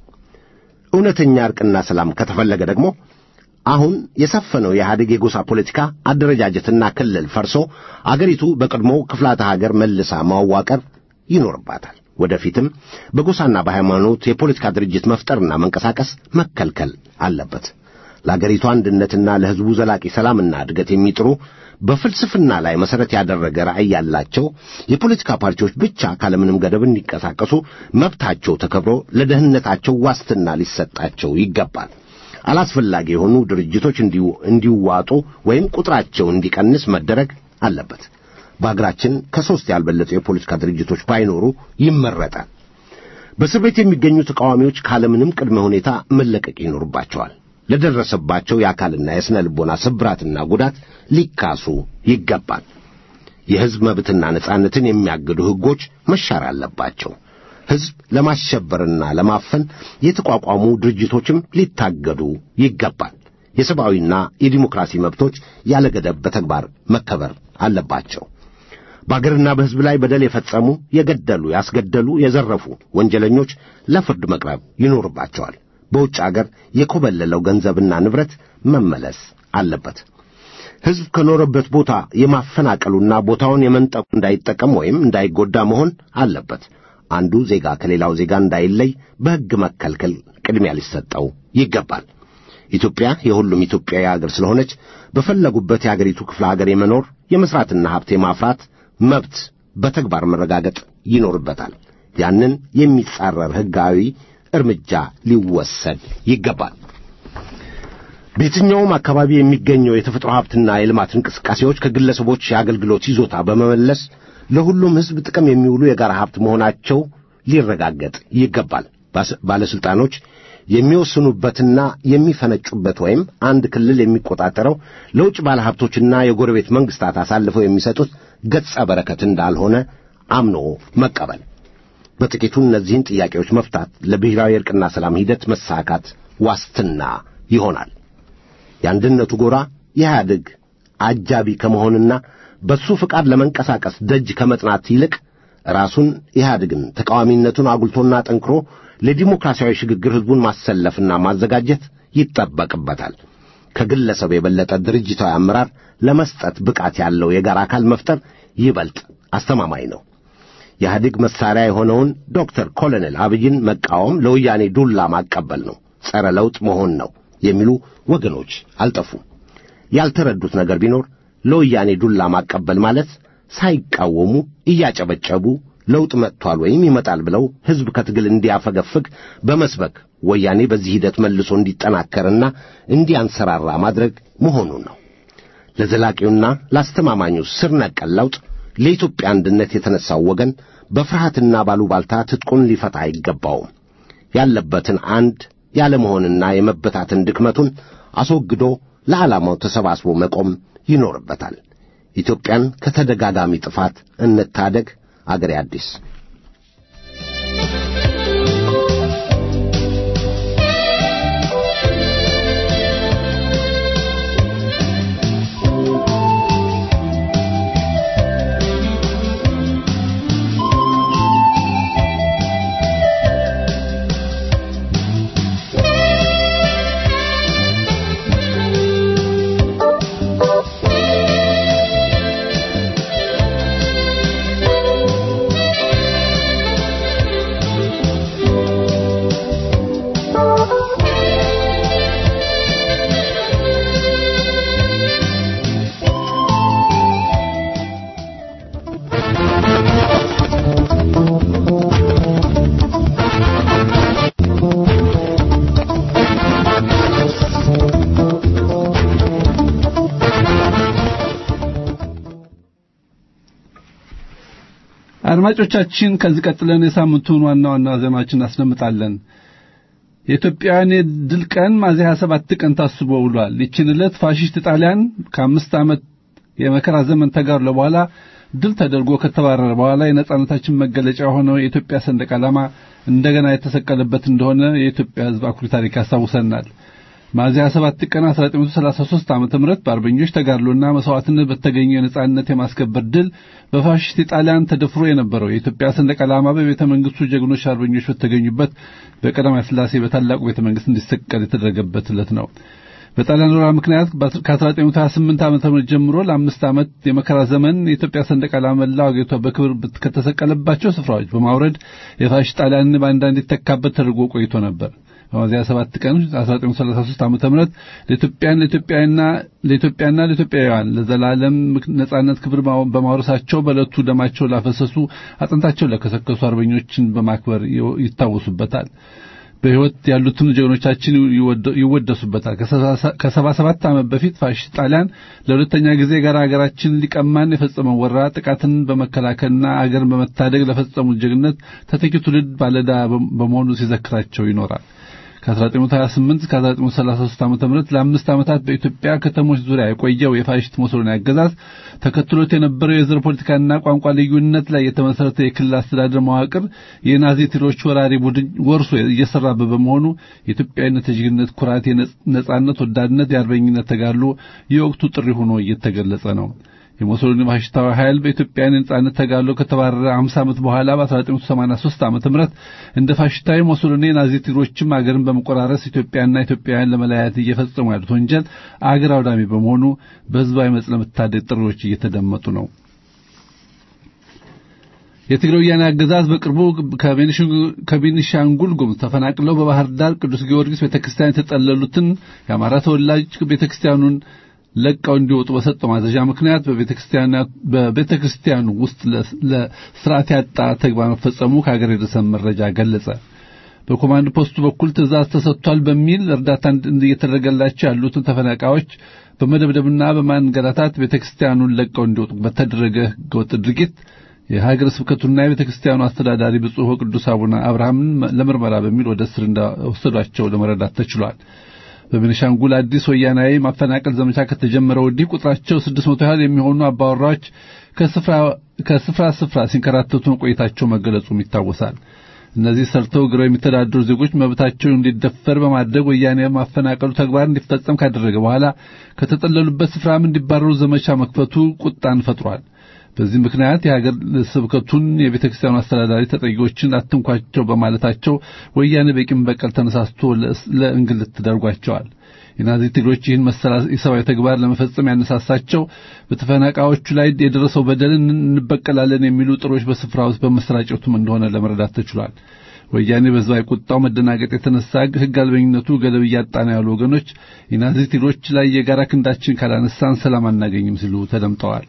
እውነተኛ ዕርቅና ሰላም ከተፈለገ ደግሞ አሁን የሰፈነው የኢህአዴግ የጎሳ ፖለቲካ አደረጃጀትና ክልል ፈርሶ አገሪቱ በቀድሞው ክፍላተ ሀገር መልሳ ማዋቀር ይኖርባታል። ወደፊትም በጎሳና በሃይማኖት የፖለቲካ ድርጅት መፍጠርና መንቀሳቀስ መከልከል አለበት። ለአገሪቱ አንድነትና ለሕዝቡ ዘላቂ ሰላምና እድገት የሚጥሩ በፍልስፍና ላይ መሠረት ያደረገ ራዕይ ያላቸው የፖለቲካ ፓርቲዎች ብቻ ካለምንም ገደብ እንዲንቀሳቀሱ መብታቸው ተከብሮ ለደህንነታቸው ዋስትና ሊሰጣቸው ይገባል። አላስፈላጊ የሆኑ ድርጅቶች እንዲዋጡ ወይም ቁጥራቸው እንዲቀንስ መደረግ አለበት። በአገራችን ከሦስት ያልበለጡ የፖለቲካ ድርጅቶች ባይኖሩ ይመረጣል። በእስር ቤት የሚገኙ ተቃዋሚዎች ካለምንም ቅድመ ሁኔታ መለቀቅ ይኖርባቸዋል። ለደረሰባቸው የአካልና የሥነ ልቦና ስብራትና ጉዳት ሊካሱ ይገባል። የሕዝብ መብትና ነጻነትን የሚያግዱ ሕጎች መሻር አለባቸው። ሕዝብ ለማሸበርና ለማፈን የተቋቋሙ ድርጅቶችም ሊታገዱ ይገባል። የሰብአዊና የዲሞክራሲ መብቶች ያለ ገደብ በተግባር መከበር አለባቸው። በአገርና በሕዝብ ላይ በደል የፈጸሙ፣ የገደሉ፣ ያስገደሉ፣ የዘረፉ ወንጀለኞች ለፍርድ መቅረብ ይኖርባቸዋል። በውጭ አገር የኮበለለው ገንዘብና ንብረት መመለስ አለበት። ሕዝብ ከኖረበት ቦታ የማፈናቀሉና ቦታውን የመንጠቁ እንዳይጠቀም ወይም እንዳይጎዳ መሆን አለበት። አንዱ ዜጋ ከሌላው ዜጋ እንዳይለይ በሕግ መከልከል ቅድሚያ ሊሰጠው ይገባል። ኢትዮጵያ የሁሉም ኢትዮጵያዊ አገር ስለሆነች በፈለጉበት የአገሪቱ ክፍለ አገር የመኖር የመሥራትና ሀብት የማፍራት መብት በተግባር መረጋገጥ ይኖርበታል። ያንን የሚጻረር ሕጋዊ እርምጃ ሊወሰድ ይገባል። በየትኛውም አካባቢ የሚገኘው የተፈጥሮ ሀብትና የልማት እንቅስቃሴዎች ከግለሰቦች የአገልግሎት ይዞታ በመመለስ ለሁሉም ሕዝብ ጥቅም የሚውሉ የጋራ ሀብት መሆናቸው ሊረጋገጥ ይገባል። ባለሥልጣኖች የሚወስኑበትና የሚፈነጩበት ወይም አንድ ክልል የሚቆጣጠረው ለውጭ ባለሀብቶችና የጎረቤት መንግሥታት አሳልፈው የሚሰጡት ገጸ በረከት እንዳልሆነ አምኖ መቀበል። በጥቂቱ እነዚህን ጥያቄዎች መፍታት ለብሔራዊ ዕርቅና ሰላም ሂደት መሳካት ዋስትና ይሆናል። የአንድነቱ ጎራ የኢህአዴግ አጃቢ ከመሆንና በሱ ፍቃድ ለመንቀሳቀስ ደጅ ከመጥናት ይልቅ ራሱን ኢህአዴግን ተቃዋሚነቱን አጉልቶና ጠንክሮ ለዲሞክራሲያዊ ሽግግር ሕዝቡን ማሰለፍና ማዘጋጀት ይጠበቅበታል። ከግለሰብ የበለጠ ድርጅታዊ አመራር ለመስጠት ብቃት ያለው የጋራ አካል መፍጠር ይበልጥ አስተማማኝ ነው። የኢህአዴግ መሳሪያ የሆነውን ዶክተር ኮሎኔል አብይን መቃወም ለወያኔ ዱላ ማቀበል ነው፣ ጸረ ለውጥ መሆን ነው የሚሉ ወገኖች አልጠፉም። ያልተረዱት ነገር ቢኖር ለወያኔ ዱላ ማቀበል ማለት ሳይቃወሙ እያጨበጨቡ ለውጥ መጥቷል ወይም ይመጣል ብለው ሕዝብ ከትግል እንዲያፈገፍግ በመስበክ ወያኔ በዚህ ሂደት መልሶ እንዲጠናከርና እንዲያንሰራራ ማድረግ መሆኑን ነው። ለዘላቂውና ለአስተማማኙ ስር ነቀል ለውጥ ለኢትዮጵያ አንድነት የተነሳው ወገን በፍርሃትና ባሉባልታ ትጥቁን ሊፈታ አይገባውም። ያለበትን አንድ ያለመሆንና የመበታትን ድክመቱን አስወግዶ ለዓላማው ተሰባስቦ መቆም ይኖርበታል። ኢትዮጵያን ከተደጋጋሚ ጥፋት እንታደግ። አገሬ አዲስ አድማጮቻችን ከዚህ ቀጥለን የሳምንቱን ዋና ዋና ዜናዎችን እናስደምጣለን። የኢትዮጵያውያን የድል ቀን ሚያዝያ 27 ቀን ታስቦ ውሏል። ይህችን ዕለት ፋሺስት ጣሊያን ከአምስት ዓመት የመከራ ዘመን ተጋድሎ በኋላ ድል ተደርጎ ከተባረረ በኋላ የነጻነታችን መገለጫ የሆነው የኢትዮጵያ ሰንደቅ ዓላማ እንደገና የተሰቀለበት እንደሆነ የኢትዮጵያ ሕዝብ አኩሪ ታሪክ ያስታውሰናል። ሚያዝያ 27 ቀን 1933 ዓመተ ምህረት በአርበኞች ተጋድሎና መስዋዕትነት በተገኘው የነጻነት የማስከበር ድል በፋሽስት ጣሊያን ተደፍሮ የነበረው የኢትዮጵያ ሰንደቅ ዓላማ በቤተ መንግስቱ ጀግኖች አርበኞች በተገኙበት በቀዳማዊ ሥላሴ በታላቁ ቤተ መንግስት እንዲሰቀል የተደረገበት ዕለት ነው። በጣሊያን ወረራ ምክንያት ከ1928 ዓመተ ምህረት ጀምሮ ለአምስት ዓመት የመከራ ዘመን የኢትዮጵያ ሰንደቅ ዓላማ መላው አገሪቷ በክብር ከተሰቀለባቸው ስፍራዎች በማውረድ የፋሽስት ጣሊያንን ባንዳ እንዲተካበት ተደርጎ ቆይቶ ነበር። በሚያዝያ 7 ቀን 1933 ዓመተ ምህረት ለኢትዮጵያን ለኢትዮጵያና ለኢትዮጵያና ለኢትዮጵያውያን ለዘላለም ነጻነት ክብር በማውረሳቸው በዕለቱ ደማቸው ላፈሰሱ አጥንታቸው ለከሰከሱ አርበኞችን በማክበር ይታወሱበታል። በሕይወት ያሉትን ጀግኖቻችን ይወደሱበታል። ከሰባ ሰባት ዓመት በፊት ፋሽስት ጣሊያን ለሁለተኛ ጊዜ ጋር ሀገራችን ሊቀማን የፈጸመው ወረራ ጥቃትን በመከላከልና አገርን በመታደግ ለፈጸሙት ጀግነት ተተኪ ትውልድ ባለዕዳ በመሆኑ ሲዘክራቸው ይኖራል። ከ1928 እስከ 1933 ዓ.ም ለአምስት ዓመታት በኢትዮጵያ ከተሞች ዙሪያ የቆየው የፋሽስት ሙሶሊኒ አገዛዝ ተከትሎት የነበረው የዘር ፖለቲካና ቋንቋ ልዩነት ላይ የተመሰረተ የክልል አስተዳደር መዋቅር የናዚ ቲሮች ወራሪ ቡድን ወርሶ እየሰራበት በመሆኑ የኢትዮጵያዊነት የጀግንነት ኩራት፣ የነጻነት ወዳድነት፣ የአርበኝነት ተጋድሎ የወቅቱ ጥሪ ሆኖ እየተገለጸ ነው። የሙሶሊኒ ፋሽስታዊ ኃይል በኢትዮጵያ ነጻነት ተጋድሎ ከተባረረ 50 ዓመት በኋላ በ1983 ዓመተ ምህረት እንደ ፋሽስታዊ ሙሶሊኒ ናዚ ቲሮችም አገርን በመቆራረስ ኢትዮጵያና ኢትዮጵያውያን ለመለያየት እየፈጸሙ ያሉት ወንጀል አገር አውዳሚ በመሆኑ በህዝባዊ መጽ ለመታደግ ጥሪዎች እየተደመጡ ነው። የትግራይ ወያኔ አገዛዝ በቅርቡ ከቤኒሻንጉል ጉሙዝ ተፈናቅለው በባህር ዳር ቅዱስ ጊዮርጊስ ቤተክርስቲያን የተጠለሉትን የአማራ ተወላጅ ቤተክርስቲያኑን ለቀው እንዲወጡ በሰጠው ማዘዣ ምክንያት በቤተክርስቲያኑ ውስጥ ለስርዓት ያጣ ተግባር መፈጸሙ ከሀገር የደረሰን መረጃ ገለጸ። በኮማንድ ፖስቱ በኩል ትእዛዝ ተሰጥቷል በሚል እርዳታ እየተደረገላቸው ያሉትን ተፈናቃዮች በመደብደብና በማንገላታት ቤተክርስቲያኑን ለቀው እንዲወጡ በተደረገ ህገወጥ ድርጊት የሀገረ ስብከቱና የቤተክርስቲያኑ አስተዳዳሪ ብፁዕ ወቅዱስ አቡነ አብርሃምን ለምርመራ በሚል ወደ እስር እንደወሰዷቸው ለመረዳት ተችሏል። በቤኒሻንጉል አዲስ ወያናዊ ማፈናቀል ዘመቻ ከተጀመረ ወዲህ ቁጥራቸው ስድስት መቶ ያህል የሚሆኑ አባወራዎች ከስፍራ ስፍራ ሲንከራተቱ ቆይታቸው መገለጹም ይታወሳል። እነዚህ ሰርተው ግረው የሚተዳደሩ ዜጎች መብታቸው እንዲደፈር በማድረግ ወያኔ ማፈናቀሉ ተግባር እንዲፈጸም ካደረገ በኋላ ከተጠለሉበት ስፍራም እንዲባረሩ ዘመቻ መክፈቱ ቁጣን ፈጥሯል። በዚህ ምክንያት የሀገር ስብከቱን የቤተ ክርስቲያኑ አስተዳዳሪ ተጠቂዎችን አትንኳቸው በማለታቸው ወያኔ በቂም በቀል ተነሳስቶ ለእንግልት ተደርጓቸዋል። የናዚ ትግሮች ይህን መሰላ የሰብአዊ ተግባር ለመፈጸም ያነሳሳቸው በተፈናቃዮቹ ላይ የደረሰው በደልን እንበቀላለን የሚሉ ጥሮች በስፍራ ውስጥ በመሰራጨቱም እንደሆነ ለመረዳት ተችሏል። ወያኔ በህዝባዊ ቁጣው መደናገጥ የተነሳ ሕግ አልበኝነቱ ገደብ እያጣ ነው ያሉ ወገኖች የናዚ ትግሮች ላይ የጋራ ክንዳችን ካላነሳን ሰላም አናገኝም ሲሉ ተደምጠዋል።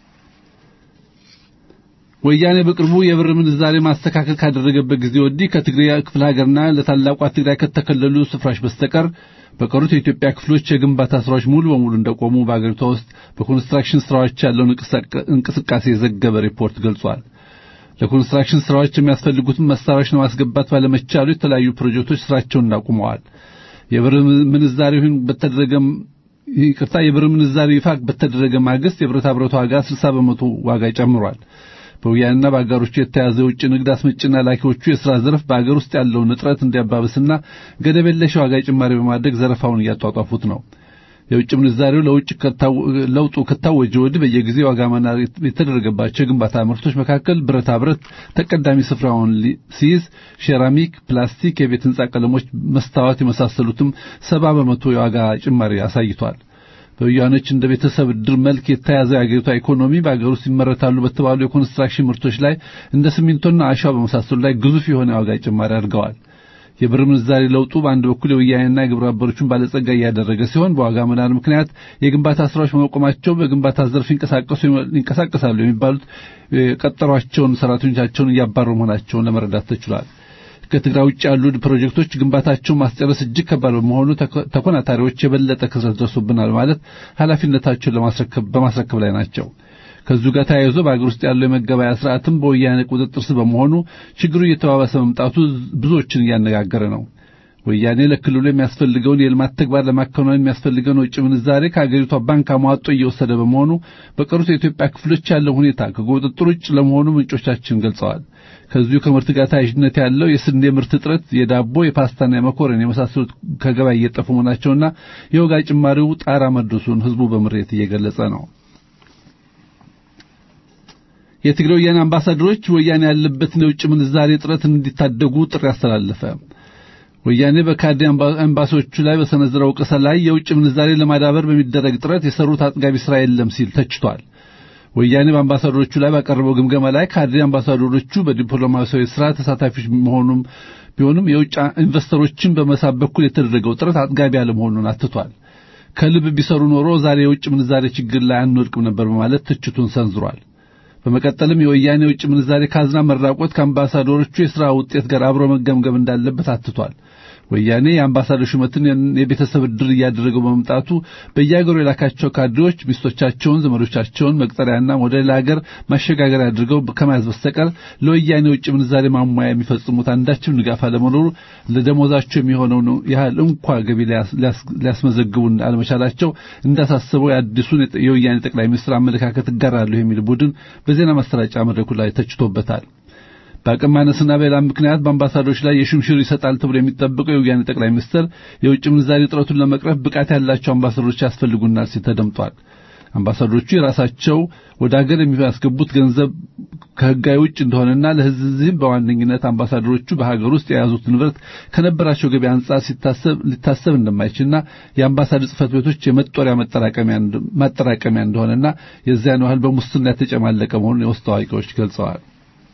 ወያኔ በቅርቡ የብር ምንዛሬ ማስተካከል ካደረገበት ጊዜ ወዲህ ከትግራይ ክፍለ ሀገርና ለታላቋ ትግራይ ከተከለሉ ስፍራዎች በስተቀር በቀሩት የኢትዮጵያ ክፍሎች የግንባታ ስራዎች ሙሉ በሙሉ እንደቆሙ በአገሪቷ ውስጥ በኮንስትራክሽን ስራዎች ያለውን እንቅስቃሴ የዘገበ ሪፖርት ገልጿል። ለኮንስትራክሽን ስራዎች የሚያስፈልጉትን መሳሪያዎች ለማስገባት ባለመቻሉ የተለያዩ ፕሮጀክቶች ስራቸውን እንዳቁመዋል። የብር ምንዛሬውን በተደረገ ይቅርታ የብር ምንዛሪ ይፋ በተደረገ ማግስት የብረታ ብረት ዋጋ 60 በመቶ ዋጋ ጨምሯል። በወያኔና በአጋሮቹ የተያዘ የውጭ ንግድ አስመጭና ላኪዎቹ የሥራ ዘርፍ በአገር ውስጥ ያለውን እጥረት እንዲያባብስና ገደብ የለሽ ዋጋ ጭማሪ በማድረግ ዘረፋውን እያጧጧፉት ነው። የውጭ ምንዛሬው ለውጭ ለውጡ ከታወጀ ወዲህ በየጊዜው ዋጋ መናር የተደረገባቸው የግንባታ ምርቶች መካከል ብረታ ብረት ተቀዳሚ ስፍራውን ሲይዝ፣ ሴራሚክ፣ ፕላስቲክ፣ የቤት ሕንጻ ቀለሞች፣ መስታወት የመሳሰሉትም ሰባ በመቶ የዋጋ ጭማሪ አሳይቷል። በወያኖች እንደ ቤተሰብ ድር መልክ የተያዘ የአገሪቷ ኢኮኖሚ በአገር ውስጥ ይመረታሉ በተባሉ የኮንስትራክሽን ምርቶች ላይ እንደ ሲሚንቶና አሸዋ በመሳሰሉ ላይ ግዙፍ የሆነ የዋጋ ጭማሪ አድርገዋል። የብር ምንዛሪ ለውጡ በአንድ በኩል የወያኔና የግብረ አበሮቹን ባለጸጋ እያደረገ ሲሆን በዋጋ መናር ምክንያት የግንባታ ስራዎች በመቆማቸው በግንባታ ዘርፍ ይንቀሳቀሳሉ የሚባሉት የቀጠሯቸውን ሰራተኞቻቸውን እያባረሩ መሆናቸውን ለመረዳት ተችሏል። ከትግራይ ውጭ ያሉ ፕሮጀክቶች ግንባታቸውን ማስጨረስ እጅግ ከባድ በመሆኑ ተኮናታሪዎች የበለጠ ክስረት ደርሶብናል ማለት ኃላፊነታቸውን ለማስረከብ በማስረከብ ላይ ናቸው። ከዚሁ ጋር ተያይዞ በአገር ውስጥ ያለው የመገበያ ስርዓትም በወያኔ ቁጥጥር ስር በመሆኑ ችግሩ እየተባባሰ መምጣቱ ብዙዎችን እያነጋገረ ነው። ወያኔ ለክልሉ የሚያስፈልገውን የልማት ተግባር ለማከናወን የሚያስፈልገውን የውጭ ምንዛሬ ከአገሪቷ ባንክ አሟጦ እየወሰደ በመሆኑ በቀሩት የኢትዮጵያ ክፍሎች ያለው ሁኔታ ከቁጥጥር ውጭ ለመሆኑ ምንጮቻችን ገልጸዋል። ከዚሁ ከምርት ጋር ተያያዥነት ያለው የስንዴ ምርት እጥረት፣ የዳቦ የፓስታና የመኮረን የመሳሰሉት ከገበያ እየጠፉ መሆናቸውና የዋጋ ጭማሪው ጣራ መድረሱን ህዝቡ በምሬት እየገለጸ ነው። የትግራይ ወያኔ አምባሳደሮች ወያኔ ያለበትን የውጭ ምንዛሬ እጥረት እንዲታደጉ ጥሪ አስተላለፈ። ወያኔ በካድሬ ኤምባሲዎቹ ላይ በሰነዘረው ወቀሳ ላይ የውጭ ምንዛሬ ለማዳበር በሚደረግ ጥረት የሰሩት አጥጋቢ ስራ የለም ሲል ተችቷል። ወያኔ በአምባሳደሮቹ ላይ ባቀረበው ግምገማ ላይ ካድሬ አምባሳደሮቹ በዲፕሎማሲያዊ ስራ ተሳታፊዎች መሆኑም ቢሆንም የውጭ ኢንቨስተሮችን በመሳብ በኩል የተደረገው ጥረት አጥጋቢ አለመሆኑን አትቷል። ከልብ ቢሰሩ ኖሮ ዛሬ የውጭ ምንዛሬ ችግር ላይ አንወድቅም ነበር በማለት ትችቱን ሰንዝሯል። በመቀጠልም የወያኔ የውጭ ምንዛሬ ካዝና መራቆት ከአምባሳደሮቹ የሥራ ውጤት ጋር አብሮ መገምገም እንዳለበት አትቷል። ወያኔ የአምባሳደር ሹመትን የቤተሰብ ዕድር እያደረገው በመምጣቱ በየአገሩ የላካቸው ካድሬዎች ሚስቶቻቸውን፣ ዘመዶቻቸውን መቅጠሪያና ወደ ሌላ ሀገር ማሸጋገሪያ አድርገው ከመያዝ በስተቀር ለወያኔ የውጭ ምንዛሬ ማሟያ የሚፈጽሙት አንዳችም ድጋፍ አለመኖሩ ለደሞዛቸው የሚሆነውን ያህል እንኳ ገቢ ሊያስመዘግቡ አለመቻላቸው እንዳሳሰበው የአዲሱን የወያኔ ጠቅላይ ሚኒስትር አመለካከት እጋራለሁ የሚል ቡድን በዜና ማሰራጫ መድረኩ ላይ ተችቶበታል። በአቅም ማነስና በሌላ ምክንያት በአምባሳደሮች ላይ የሹምሽር ይሰጣል ተብሎ የሚጠበቀው የወያኔ ጠቅላይ ሚኒስትር የውጭ ምንዛሪ እጥረቱን ለመቅረፍ ብቃት ያላቸው አምባሳደሮች ያስፈልጉናል ሲል ተደምጧል። አምባሳደሮቹ የራሳቸው ወደ ሀገር የሚያስገቡት ገንዘብ ከሕጋዊ ውጭ እንደሆነና ለሕዝብም በዋነኝነት አምባሳደሮቹ በሀገር ውስጥ የያዙት ንብረት ከነበራቸው ገቢ አንጻር ሊታሰብ እንደማይችልና የአምባሳደር ጽሕፈት ቤቶች የመጦሪያ ማጠራቀሚያ እንደሆነና የዚያን ያህል በሙስና የተጨማለቀ መሆኑን የውስጥ አዋቂዎች ገልጸዋል።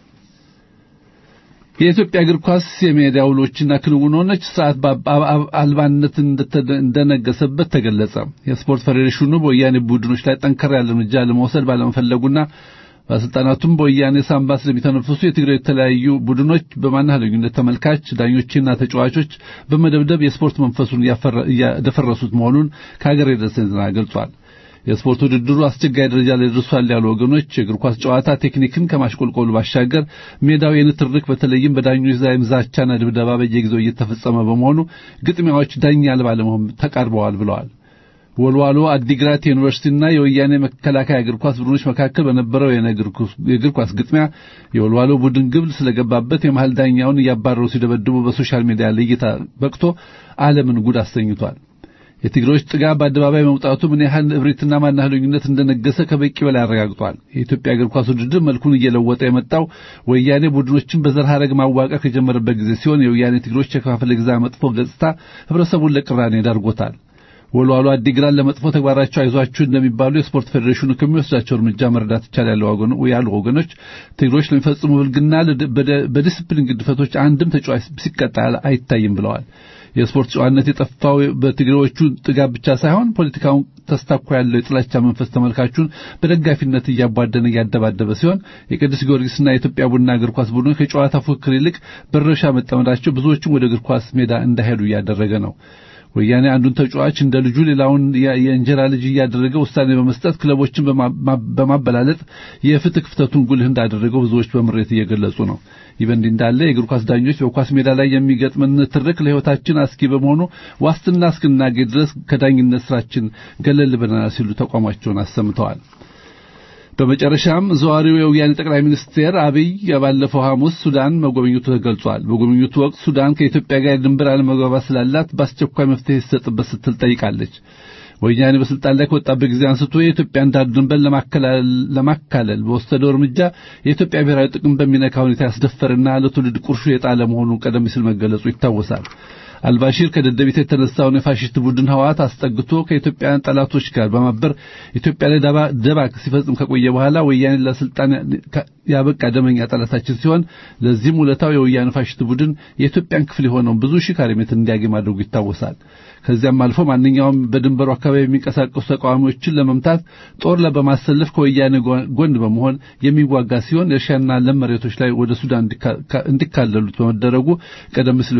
የኢትዮጵያ እግር ኳስ የሜዳ ውሎችና ክንውኖች ስርዓት አልባነት እንደነገሰበት ተገለጸ። የስፖርት ፌዴሬሽኑ በወያኔ ቡድኖች ላይ ጠንከር ያለ እርምጃ ለመውሰድ ባለመፈለጉና ባለስልጣናቱም በወያኔ ሳንባ ስለሚተነፍሱ የትግራይ የተለያዩ ቡድኖች በማናለዩነት ተመልካች፣ ዳኞችና ተጫዋቾች በመደብደብ የስፖርት መንፈሱን እያደፈረሱት መሆኑን ከሀገር የደረሰን ዜና ገልጿል። የስፖርት ውድድሩ አስቸጋሪ ደረጃ ላይ ደርሷል ያሉ ወገኖች የእግር ኳስ ጨዋታ ቴክኒክን ከማሽቆልቆሉ ባሻገር ሜዳው የንትርክ በተለይም በዳኞች ዛይም ዛቻና ድብደባ በየጊዜው እየተፈጸመ በመሆኑ ግጥሚያዎች ዳኛ አልባ ለመሆን ተቃርበዋል ብለዋል። ወልዋሎ አዲግራት ዩኒቨርሲቲና የወያኔ መከላከያ እግር ኳስ ቡድኖች መካከል በነበረው የእግር ኳስ ግጥሚያ የወልዋሎ ቡድን ግብ ስለገባበት የመሃል ዳኛውን እያባረሩ ሲደበድቡ በሶሻል ሚዲያ ለእይታ በቅቶ ዓለምን ጉድ አሰኝቷል። የትግሮች ጥጋብ በአደባባይ መውጣቱ ምን ያህል እብሪትና ማናህሉኝነት እንደነገሰ ከበቂ በላይ አረጋግጧል። የኢትዮጵያ እግር ኳስ ውድድር መልኩን እየለወጠ የመጣው ወያኔ ቡድኖችን በዘር ሐረግ ማዋቀር ከጀመረበት ጊዜ ሲሆን የወያኔ ትግሮች የከፋፈለ ግዛ መጥፎ ገጽታ ህብረተሰቡን ለቅራኔ ዳርጎታል። ወልዋሎ አዲግራት ለመጥፎ ተግባራቸው አይዟችሁ እንደሚባሉ የስፖርት ፌዴሬሽኑ ከሚወስዳቸው እርምጃ መረዳት ይቻላል ያሉ ወገኖች ትግሮች ለሚፈጽሙ ብልግና በዲስፕሊን ግድፈቶች አንድም ተጫዋች ሲቀጣ አይታይም ብለዋል። የስፖርት ጨዋነት የጠፋው በትግሬዎቹ ጥጋብ ብቻ ሳይሆን ፖለቲካውን ተስታኮ ያለው የጥላቻ መንፈስ ተመልካቹን በደጋፊነት እያቧደነ እያደባደበ ሲሆን የቅዱስ ጊዮርጊስና የኢትዮጵያ ቡና እግር ኳስ ቡድኖች ከጨዋታ ፉክክር ይልቅ በረሻ መጠመዳቸው ብዙዎችም ወደ እግር ኳስ ሜዳ እንዳይሄዱ እያደረገ ነው። ወያኔ አንዱን ተጫዋች እንደ ልጁ ሌላውን የእንጀራ ልጅ እያደረገ ውሳኔ በመስጠት ክለቦችን በማበላለጥ የፍትህ ክፍተቱን ጉልህ እንዳደረገው ብዙዎች በምሬት እየገለጹ ነው። ይህ በእንዲህ እንዳለ የእግር ኳስ ዳኞች በኳስ ሜዳ ላይ የሚገጥመን ትርክ ለሕይወታችን አስጊ በመሆኑ ዋስትና እስክናገኝ ድረስ ከዳኝነት ስራችን ገለል ብለናል ሲሉ ተቋማቸውን አሰምተዋል። በመጨረሻም ዘዋሪው የወያኔ ጠቅላይ ሚኒስትር አብይ ባለፈው ሐሙስ ሱዳን መጎብኘቱ ተገልጿል። በጎብኘቱ ወቅት ሱዳን ከኢትዮጵያ ጋር የድንበር አለመግባባት ስላላት በአስቸኳይ መፍትሄ ይሰጥበት ስትል ጠይቃለች። ወያኔ በስልጣን ላይ ከወጣበት ጊዜ አንስቶ የኢትዮጵያን ዳር ድንበር ለማካለል በወሰደው እርምጃ የኢትዮጵያ ብሔራዊ ጥቅም በሚነካ ሁኔታ ያስደፈርና ለትውልድ ቁርሾ የጣለ መሆኑን ቀደም ሲል መገለጹ ይታወሳል። አልባሺር ከደደቢት የተነሳውን የፋሽስት ቡድን ህወሓት አስጠግቶ ከኢትዮጵያውያን ጠላቶች ጋር በማበር ኢትዮጵያ ላይ ደባ ሲፈጽም ከቆየ በኋላ ወያኔ ለስልጣን ያበቃ ደመኛ ጠላታችን ሲሆን ለዚህም ውለታው የወያኔ ፋሽስት ቡድን የኢትዮጵያን ክፍል የሆነውን ብዙ ሺህ ካሬ ሜትር እንዲያገኝ ማድረጉ ይታወሳል። ከዚያም አልፎ ማንኛውም በድንበሩ አካባቢ የሚንቀሳቀሱ ተቃዋሚዎችን ለመምታት ጦር በማሰለፍ ከወያኔ ጎን በመሆን የሚዋጋ ሲሆን የእርሻና ለም መሬቶች ላይ ወደ ሱዳን እንዲካለሉት በመደረጉ ቀደም ሲል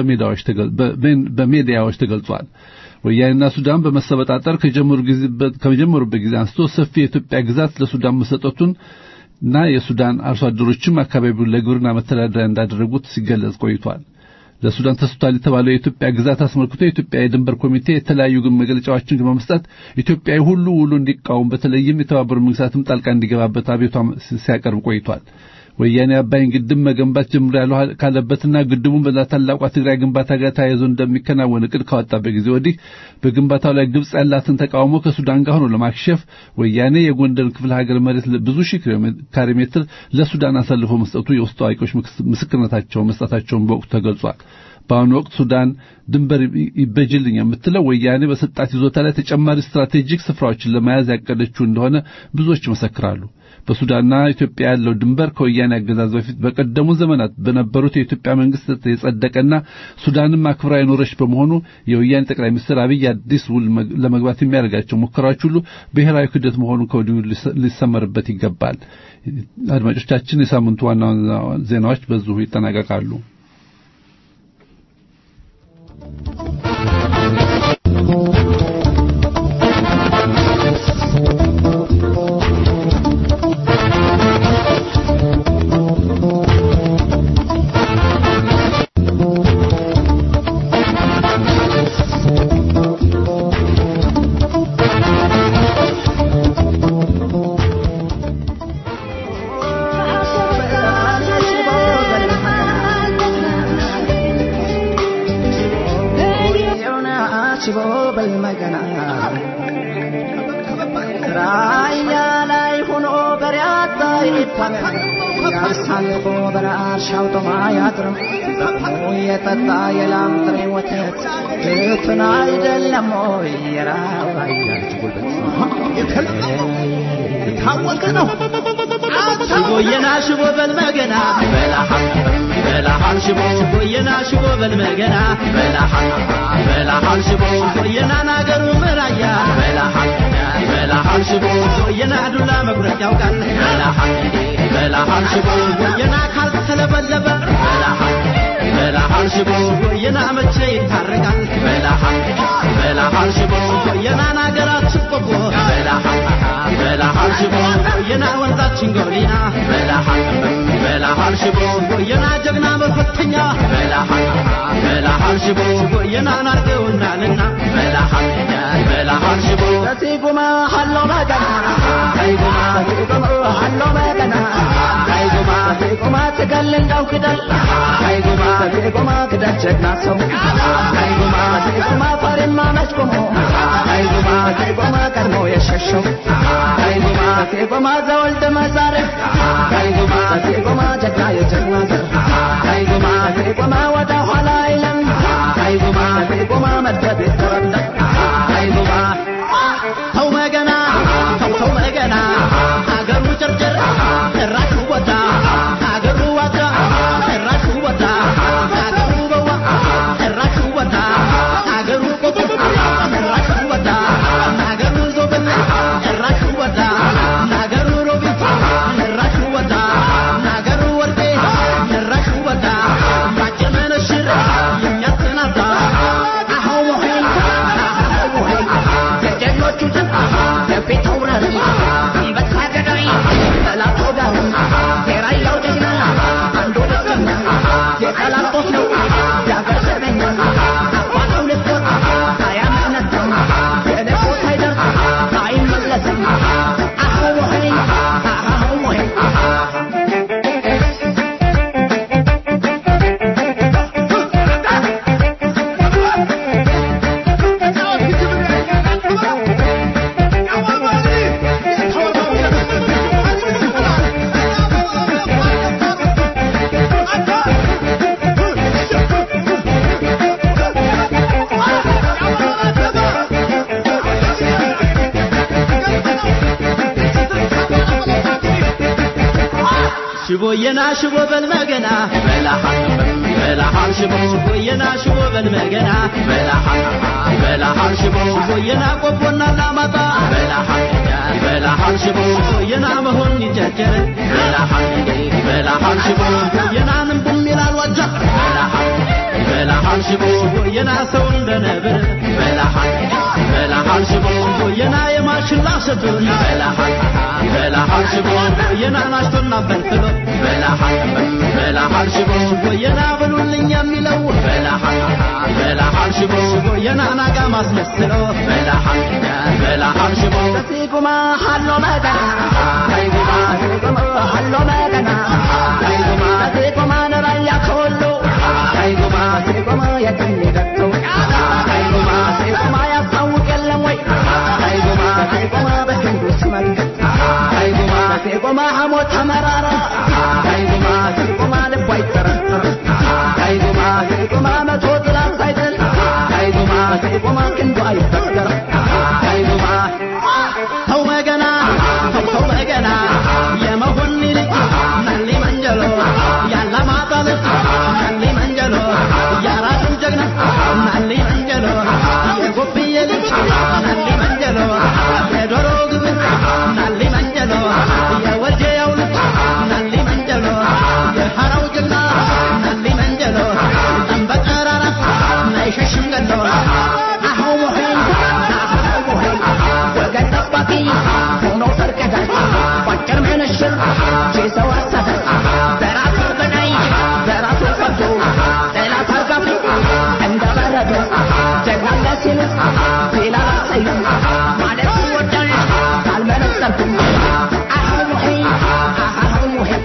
በሜዲያዎች ተገልጿል። ወያኔና ሱዳን በመሰበጣጠር ከጀመሩበት ጊዜ አንስቶ ሰፊ የኢትዮጵያ ግዛት ለሱዳን መሰጠቱን እና የሱዳን አርሶ አደሮችም አካባቢውን ለግብርና መተዳደሪያ እንዳደረጉት ሲገለጽ ቆይቷል። ለሱዳን ተሰጥቷል የተባለው የኢትዮጵያ ግዛት አስመልክቶ የኢትዮጵያ የድንበር ኮሚቴ የተለያዩ መግለጫዎችን በመስጠት ኢትዮጵያዊ ሁሉ ውሉ እንዲቃወም በተለይም የተባበሩት መንግስታትም ጣልቃ እንዲገባበት አቤቷ ሲያቀርብ ቆይቷል። ወያኔ አባይን ግድብ መገንባት ጀምሮ ያለው ካለበትና ግድቡን በታላቋ ትግራይ ግንባታ ጋር ተያይዞ እንደሚከናወን እቅድ ካወጣበት ጊዜ ወዲህ በግንባታው ላይ ግብጽ ያላትን ተቃውሞ ከሱዳን ጋር ሆኖ ለማክሸፍ ወያኔ የጎንደር ክፍለ ሀገር መሬት ብዙ ሺህ ካሬ ሜትር ለሱዳን አሳልፎ መስጠቱ የውስጥ አዋቂዎች ምስክርነታቸውን መስጠታቸውን በወቅቱ ተገልጿል። በአሁኑ ወቅት ሱዳን ድንበር ይበጅልኝ የምትለው ወያኔ በሰጣት ይዞታ ላይ ተጨማሪ ስትራቴጂክ ስፍራዎችን ለመያዝ ያቀደችው እንደሆነ ብዙዎች ይመሰክራሉ። በሱዳንና ኢትዮጵያ ያለው ድንበር ከወያኔ አገዛዝ በፊት በቀደሙ ዘመናት በነበሩት የኢትዮጵያ መንግስት የጸደቀና ሱዳንም አክብራ የኖረች በመሆኑ የወያኔ ጠቅላይ ሚኒስትር አብይ አዲስ ውል ለመግባት የሚያደርጋቸው ሙከራዎች ሁሉ ብሔራዊ ክህደት መሆኑን ከወዲሁ ሊሰመርበት ይገባል። አድማጮቻችን፣ የሳምንቱ ዋና ዋና ዜናዎች በዚሁ ይጠናቀቃሉ። ያሳልፎ በራሻው ጦማ ያጥርም የጠጣ የላም ጥሬ ወተት ድፍን አይደለም ወይ የራባያች ጉልበት የታወቀ ነው። ሽቦየና ሽቦ በልመገና በላሃል በላሃል ሽቦ ሽቦየና ሽቦ በልመገና በላሃል በላሃል ሽቦ ሽቦየና ናገሩ ምራያ በላሃል በላሃል ሽቦ ሽቦየና ዱላ መጉረጥ ያውቃል በላሃል በላሃል ሽቦ ሽቦየና ካልተለበለበ በላሃል በላሃል ሽቦ ሽቦየና መቼ ይታረቃል በላሃል በላሃል ሽቦ ሽቦየና ናገራችን ቆቦ በላሃል በላሃል ሽቦ ሽቦየና ወንዛችን ጎሊና በላሃል በላሃል ሽቦ ሽቦየና ጀግና መፈተኛ በላሃል በላሃል ሽቦ ሽቦየና ናርገውናልና በላሃል በላሃል ሽቦ ሲጉማ ሀሎ መገና ሲጉማ ሲጉማ ሀሎ መገና ሲጉማ ሲጉማ ትገል እንዳው ክደል ሲጉማ ሲጉማ ክደል ጀግና ሰው ሲጉማ ሲጉማ ፈሪማ መች ቆሞ ሲጉማ ሲጉማ ቀድሞ የሸሸው ሲጉማ ሲጉማ ዘወልደ መዛርፍ ሲጉማ ሲጉማ ጀግና የጀግና ዘር ሲጉማ ሲጉማ ወደ ኋላ አይለም ሲጉማ ሲጉማ መድረብ ይተረለም ሲጉማ ተው መገና ተው ተው መገና ሀገሩ ጨርጨር ጭራሹ ወጣ ሀገሩ ዋጋ ጭራሹ ወጣ ሀገሩ በዋ ጭራሹ ወጣ ሀገሩ ቆቦ ጭራሹ ወጣ ሀገሩ ዞብል ጭራሹ ወጣ ሀገሩ ሮቢት ጭራሹ ወጣ ሀገሩ ወርቄ ጭራሹ ወጣ ባጭር መነሽር የሚያሰናዳ አኸው መሆኑ ሽቦየና ሽቦ በልመገና በላሃል በላሃል ሽቦ ሽቦየና ሽቦ በልመገና በላሃል በላሃል ሽቦ ሽቦየና ቆቦና ላማጣ በላሃል በላሃል ሽቦ ሽቦየና መሆን ይጀጀረ በላሃል በላሃል ሽቦ ሽቦየናንም ቡም ይላል ዋጃ በላሃል በላሃል ሽቦ ሽቦየና ሰው እንደ ነብር በላሃል በላሃል ሽቦ ሽቦየና የማሽላ ሸቱን በላሃል በላሃል ሽቦ ሽቦየና ናሽቶና በልትሎ በላሃል በላሃል ሽቦ ሽቦየና ብሉልኝ የሚለው በላሃል በላሃል ሽቦ ሽቦየና ናጋ ማስመስሎ በላሃል በላሃል ሽቦ ሲጉማ ሀሎ መገና ሲጉማ ሲጉማ ሀሎ መገና ሲጉማ ሲጉማ ነራያ ከወሎ ሲጉማ ሲጉማ የትም ደርሶ ሲጉማ ሲጉማ ያስታውቅ የለም ወይ ሲጉማ ሲጉማ በህንዱስ መንገድ ሲጉማ ሲጉማ ሐሞት ተመራራ ሲጉማ ሲጉማ ልቧ ይጠረጠር ሲጉማ ሲጉማ መቶ ጥላ ሳይጥል ሲጉማ ሲጉማ ክንዱ አይበገር ሲጉማ ተው መገና ተው ተው መገና የመሆን ልጅ ናሊ መንጀሎ ያላ ማጣልት ናሊ መንጀሎ ያራትን ጀግና ናሊ መንጀሎ የጎብዬ ልጅ ናሊ መንጀሎ የዶሮ ግብር ናሊ መንጀሎ የወልጀያው ልጅ ናሊ መንጀሎ የሐራው ጀግና ናሊ መንጀሎ ጠንበቀራራ ናይሸሽም ገሎ አሁ ሙሒን አሁ ሙሒን ወገን ጠባቂ ሆኖ ፈርቀዳጅ ባጭር ምንሽር ቼሰው አሳዳጅ በራሱ በላይ በራሱ ፈርዶ ጠላት አርጋፊ እንደ በረዶ ጀግናለ ሲሉት ሌላ ላሰዩ ማለት ይወዳል ካልመነጸርኩም አሁ ሙሒን አሁ ሙሒን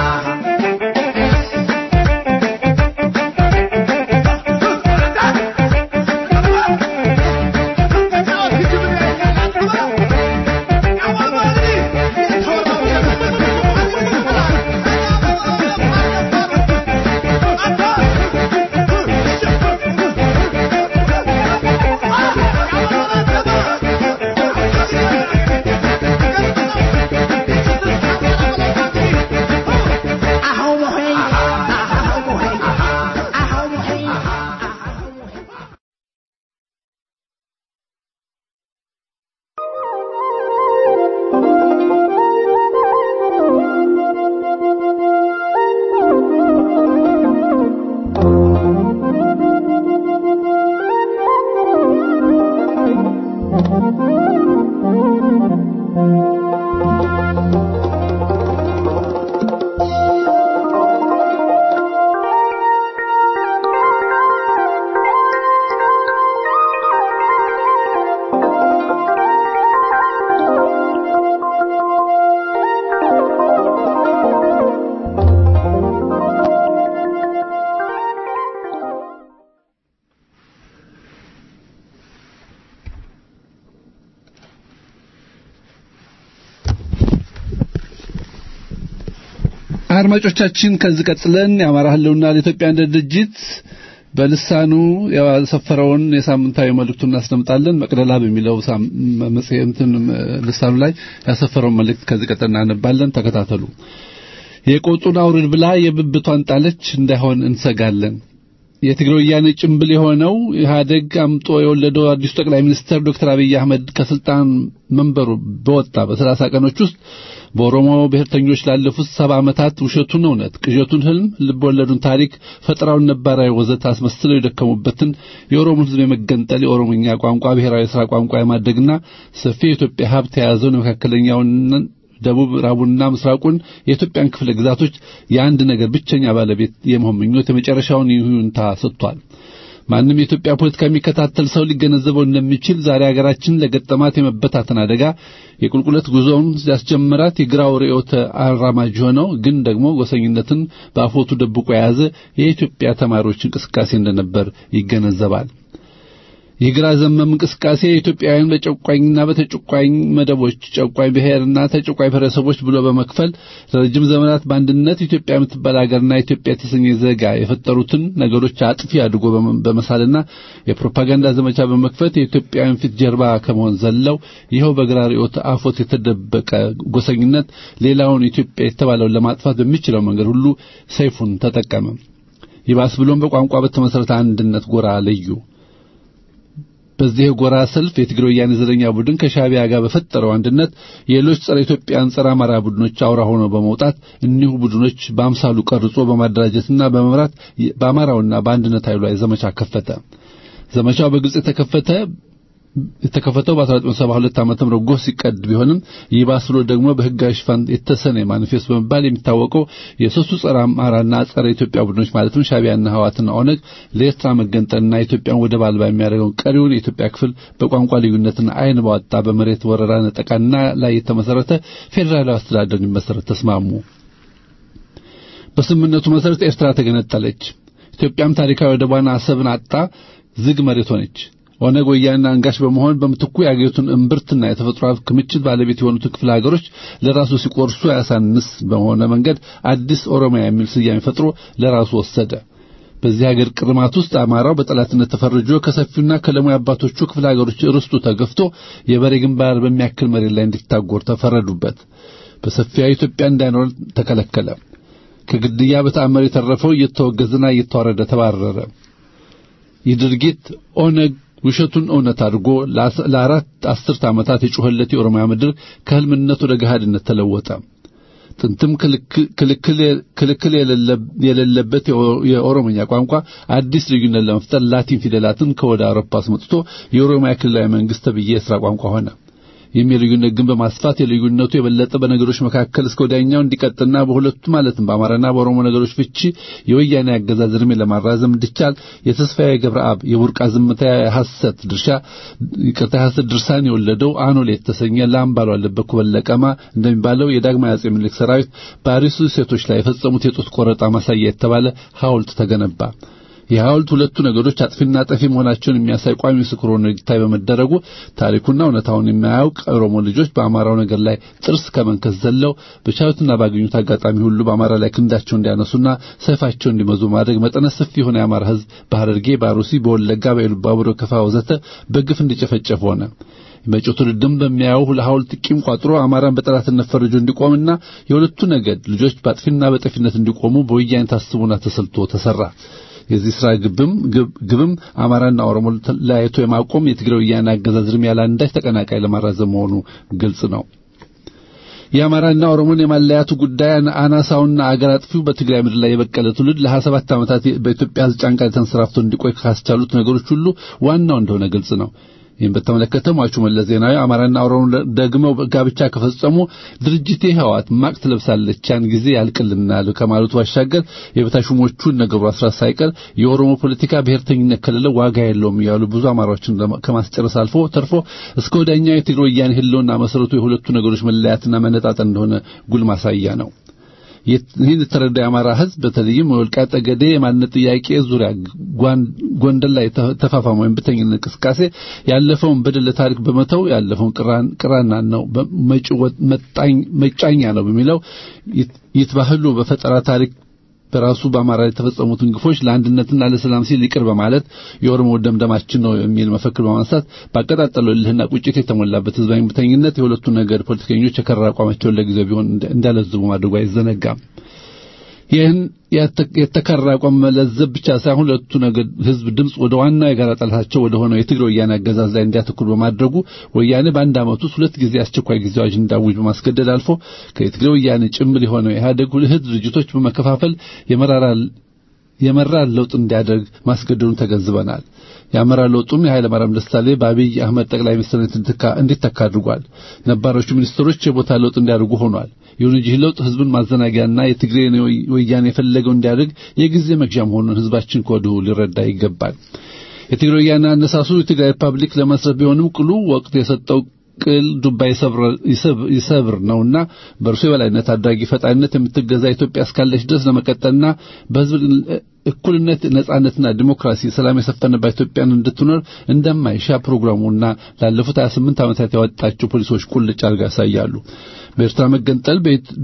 አሁ ሙሒን አሁ ሙሒን አሁ ሙሒን አሁ ሙሒን አድማጮቻችን ከዚህ ቀጥለን የአማራ ህልውና ለኢትዮጵያ አንድነት ድርጅት በልሳኑ ያሰፈረውን የሳምንታዊ መልእክቱን እናስደምጣለን። መቅደላ በሚለው ሳም- መጽሔትን ልሳኑ ላይ ያሰፈረውን መልእክት ከዚህ ቀጥለን እናነባለን። ተከታተሉ። የቆጡን አውርድ ብላ የብብቷን ጣለች እንዳይሆን እንሰጋለን። የትግራይ ወያኔ ጭምብል የሆነው ኢህአዴግ አምጦ የወለደው አዲሱ ጠቅላይ ሚኒስትር ዶክተር አብይ አህመድ ከስልጣን መንበሩ በወጣ በሰላሳ ቀኖች ውስጥ በኦሮሞ ብሔርተኞች ላለፉት ሰባ ዓመታት ውሸቱን እውነት፣ ቅዠቱን ህልም፣ ልብ ወለዱን ታሪክ፣ ፈጠራውን ነባራዊ ወዘት አስመስለው የደከሙበትን የኦሮሞን ህዝብ የመገንጠል የኦሮሞኛ ቋንቋ ብሔራዊ የሥራ ቋንቋ የማድረግና ሰፊ የኢትዮጵያ ሀብት የያዘውን የመካከለኛውን ደቡብ ምዕራቡንና ምስራቁን የኢትዮጵያን ክፍለ ግዛቶች የአንድ ነገር ብቸኛ ባለቤት የመሆን ምኞት የመጨረሻውን ይሁንታ ሰጥቷል። ማንም የኢትዮጵያ ፖለቲካ የሚከታተል ሰው ሊገነዘበው እንደሚችል ዛሬ ሀገራችን ለገጠማት የመበታተን አደጋ የቁልቁለት ጉዞውን ያስጀመራት የግራው ርዕዮተ አራማጅ ሆነው ግን ደግሞ ጎሰኝነትን በአፎቱ ደብቆ የያዘ የኢትዮጵያ ተማሪዎች እንቅስቃሴ እንደነበር ይገነዘባል። የግራ ዘመም እንቅስቃሴ ኢትዮጵያውያን በጨቋኝና በተጨቋኝ መደቦች ጨቋኝ ብሔርና ተጨቋኝ ብሔረሰቦች ብሎ በመክፈል ለረጅም ዘመናት በአንድነት ኢትዮጵያ የምትባል ሀገርና ኢትዮጵያ የተሰኘ ዜጋ የፈጠሩትን ነገሮች አጥፊ አድርጎ በመሳልና የፕሮፓጋንዳ ዘመቻ በመክፈት የኢትዮጵያውያን ፊት ጀርባ ከመሆን ዘለው ይኸው በግራ ርዕዮተ አፎት የተደበቀ ጎሰኝነት ሌላውን ኢትዮጵያ የተባለውን ለማጥፋት በሚችለው መንገድ ሁሉ ሰይፉን ተጠቀመ። ይባስ ብሎም በቋንቋ በተመሰረተ አንድነት ጎራ ለዩ። በዚህ የጎራ ሰልፍ የትግራይ ወያኔ ዘረኛ ቡድን ከሻቢያ ጋር በፈጠረው አንድነት የሌሎች ጸረ ኢትዮጵያን ጸረ አማራ ቡድኖች አውራ ሆነው በመውጣት እኒሁ ቡድኖች በአምሳሉ ቀርጾ በማደራጀትና በመምራት በአማራውና በአንድነት ኃይሉ ላይ ዘመቻ ከፈተ። ዘመቻው በግልጽ የተከፈተ የተከፈተው በ1972 ዓመተ ምህረት ጎህ ሲቀድ ቢሆንም ይባስ ብሎ ደግሞ በህጋዊ ሽፋን የተሰነ ማኒፌስቶ በመባል የሚታወቀው የሶስቱ ጸረ አማራና ጸረ ኢትዮጵያ ቡድኖች ማለትም ሻቢያና ህዋትና ኦነግ ለኤርትራ መገንጠልና ኢትዮጵያን ወደብ አልባ የሚያደርገውን ቀሪውን የኢትዮጵያ ክፍል በቋንቋ ልዩነትና አይን ባወጣ በመሬት ወረራ ነጠቃና ላይ የተመሰረተ ፌዴራላዊ አስተዳደር እንዲመሰረት ተስማሙ። በስምምነቱ መሰረት ኤርትራ ተገነጠለች። ኢትዮጵያም ታሪካዊ ወደቧን አሰብን አጣ ዝግ መሬት ሆነች። ኦነግ ወያኔና አንጋሽ በመሆን በምትኩ የአገሪቱን እምብርትና የተፈጥሮ ክምችት ባለቤት የሆኑትን ክፍለ ሀገሮች ለራሱ ሲቆርሱ ያሳንስ በሆነ መንገድ አዲስ ኦሮሚያ የሚል ስያሜ ፈጥሮ ለራሱ ወሰደ። በዚህ ሀገር ቅርማት ውስጥ አማራው በጠላትነት ተፈርጆ ከሰፊውና ከለሙ አባቶቹ ክፍለ ሀገሮች ርስቱ ተገፍቶ የበሬ ግንባር በሚያክል መሬት ላይ እንዲታጎር ተፈረዱበት። በሰፊያ ኢትዮጵያ እንዳይኖር ተከለከለ። ከግድያ በተአምር የተረፈው እየተወገዘና እየተዋረደ ተባረረ። ይህ ድርጊት ኦነግ ውሸቱን እውነት አድርጎ ለአራት አስርት ዓመታት የጮኸለት የኦሮሚያ ምድር ከህልምነት ወደ ገሃድነት ተለወጠ። ጥንትም ክልክል የሌለበት የኦሮሞኛ ቋንቋ አዲስ ልዩነት ለመፍጠር ላቲን ፊደላትን ከወደ አውሮፓ አስመጥቶ የኦሮሚያ ክልላዊ መንግስት ተብዬ የሥራ ቋንቋ ሆነ። የሚል ልዩነት ግን በማስፋት የልዩነቱ የበለጠ በነገሮች መካከል እስከ ወዲያኛው እንዲቀጥልና በሁለቱ ማለትም በአማራና በኦሮሞ ነገሮች ፍቺ የወያኔ አገዛዝ ዕድሜ ለማራዘም እንዲቻል የተስፋዬ ገብረአብ የቡርቃ ዝምታ የሐሰት ድርሻ ይቅርታ የሐሰት ድርሳን የወለደው አኖሌ የተሰኘ ላም ባልዋለበት ኩበለቀማ እንደሚባለው የዳግማዊ አጼ ምኒልክ ሰራዊት በአሪሱ ሴቶች ላይ የፈጸሙት የጡት ቆረጣ ማሳያ የተባለ ሐውልት ተገነባ። የሐውልት ሁለቱ ነገሮች አጥፊና ጠፊ መሆናቸውን የሚያሳይ ቋሚ ምስክር ሆኖ እንዲታይ በመደረጉ ታሪኩና እውነታውን የማያውቅ ኦሮሞ ልጆች በአማራው ነገር ላይ ጥርስ ከመንከስ ዘለው በቻሉትና ባገኙት አጋጣሚ ሁሉ በአማራ ላይ ክንዳቸው እንዲያነሱና ሰይፋቸው እንዲመዙ ማድረግ መጠነ ሰፊ የሆነ የአማራ ሕዝብ በሐረርጌ፣ በአሩሲ፣ በወለጋ፣ በኢሉባቡር፣ ከፋ ወዘተ በግፍ እንዲጨፈጨፍ ሆነ። መጪው ትውልድም በሚያየው ለሐውልት ቂም ቋጥሮ አማራን በጠላትነት ፈርጆ እንዲቆምና የሁለቱ ነገድ ልጆች በአጥፊና በጠፊነት እንዲቆሙ በወያኔ ታስቦና ተሰልቶ ተሰራ። የዚህ ስራ ግብም ግብም አማራና ኦሮሞ ለያይቶ የማቆም የትግራይ ወያኔ አገዛዝ ዕድሜ ያለ አንዳች ተቀናቃይ ለማራዘም መሆኑ ግልጽ ነው። የአማራና ኦሮሞን የማለያቱ ጉዳይ አናሳውና አገር አጥፊው በትግራይ ምድር ላይ የበቀለ ትውልድ ለ27 ዓመታት በኢትዮጵያ ሕዝብ ጫንቃ ተንሰራፍቶ እንዲቆይ ካስቻሉት ነገሮች ሁሉ ዋናው እንደሆነ ግልጽ ነው። ይህም በተመለከተ ሟቹ መለስ ዜናዊ አማራና ኦሮሞ ደግመው ጋብቻ ከፈጸሙ ድርጅቴ ህወሓት ማቅ ትለብሳለች ያን ጊዜ ያልቅልናል ከማለቱ ባሻገር የበታሹሞቹን ነገሩ አስራት ሳይቀር የኦሮሞ ፖለቲካ ብሔርተኝነት ከሌለ ዋጋ የለውም እያሉ ብዙ አማራዎችን ከማስጨረስ አልፎ ተርፎ እስከ ወዲያኛው የትግራይ ወያኔ ህልውና መሰረቱ የሁለቱ ነገሮች መለያትና መነጣጠል እንደሆነ ጉል ማሳያ ነው። ይህን የተረዳ የአማራ ህዝብ በተለይም የወልቃይት ጠገዴ የማንነት ጥያቄ ዙሪያ ጎንደር ላይ ተፋፋመው የእምቢተኝነት እንቅስቃሴ ያለፈውን በደል ታሪክ በመተው ያለፈውን ቅራና ነው መጫኛ ነው በሚለው ይትባህሉ በፈጠራ ታሪክ በራሱ በአማራ የተፈጸሙትን ግፎች ለአንድነትና ለሰላም ሲል ይቅር በማለት የኦሮሞ ደምደማችን ነው የሚል መፈክር በማንሳት ባቀጣጠለው እልህና ቁጭት የተሞላበት ህዝባዊ እምቢተኝነት የሁለቱ ነገድ ፖለቲከኞች የከረረ አቋማቸውን ለጊዜው ቢሆን እንዳለዝቡ ማድረጉ አይዘነጋም። ይህን የተከረረ አቋም መለዘብ ብቻ ሳይሆን ሁለቱ ነገድ ህዝብ ድምፅ ወደ ዋናው የጋራ ጠላታቸው ወደ ሆነው የትግራይ ወያኔ አገዛዝ ላይ እንዲያተኩር በማድረጉ ወያኔ በአንድ ዓመት ውስጥ ሁለት ጊዜ አስቸኳይ ጊዜ አዋጅ እንዳውጅ በማስገደድ አልፎ ከየትግራይ ወያኔ ጭምር የሆነው ኢህአዴግ እህት ድርጅቶች በመከፋፈል የመራር ለውጥ እንዲያደርግ ማስገደዱን ተገንዝበናል። የአመራር ለውጡም የኃይለ ማርያም ደሳለኝ በአብይ አህመድ ጠቅላይ ሚኒስትርነት እንዲተካ አድርጓል። ነባሮቹ ሚኒስትሮች የቦታ ለውጥ እንዲያደርጉ ሆኗል። ይሁን እንጂ ለውጥ ህዝብን ማዘናጊያና የትግሬ ወያኔ የፈለገው እንዲያደርግ የጊዜ መግዣ መሆኑን ህዝባችን ከወዲሁ ሊረዳ ይገባል። የትግሬ ወያኔ አነሳሱ የትግራይ ሪፐብሊክ ለመስረት ቢሆንም ቅሉ ወቅት የሰጠው ቅል ዱባ ይሰብር ነውና በእርሱ የበላይነት አድራጊ ፈጣሪነት የምትገዛ ኢትዮጵያ እስካለች ድረስ ለመቀጠልና በህዝብ እኩልነት፣ ነጻነትና ዲሞክራሲ፣ ሰላም የሰፈነባት ኢትዮጵያን እንድትኖር እንደማይሻ ፕሮግራሙና ላለፉት 28 ዓመታት ያወጣቸው ፖሊሶች ቁልጭ አድርገው ያሳያሉ። በኤርትራ መገንጠል፣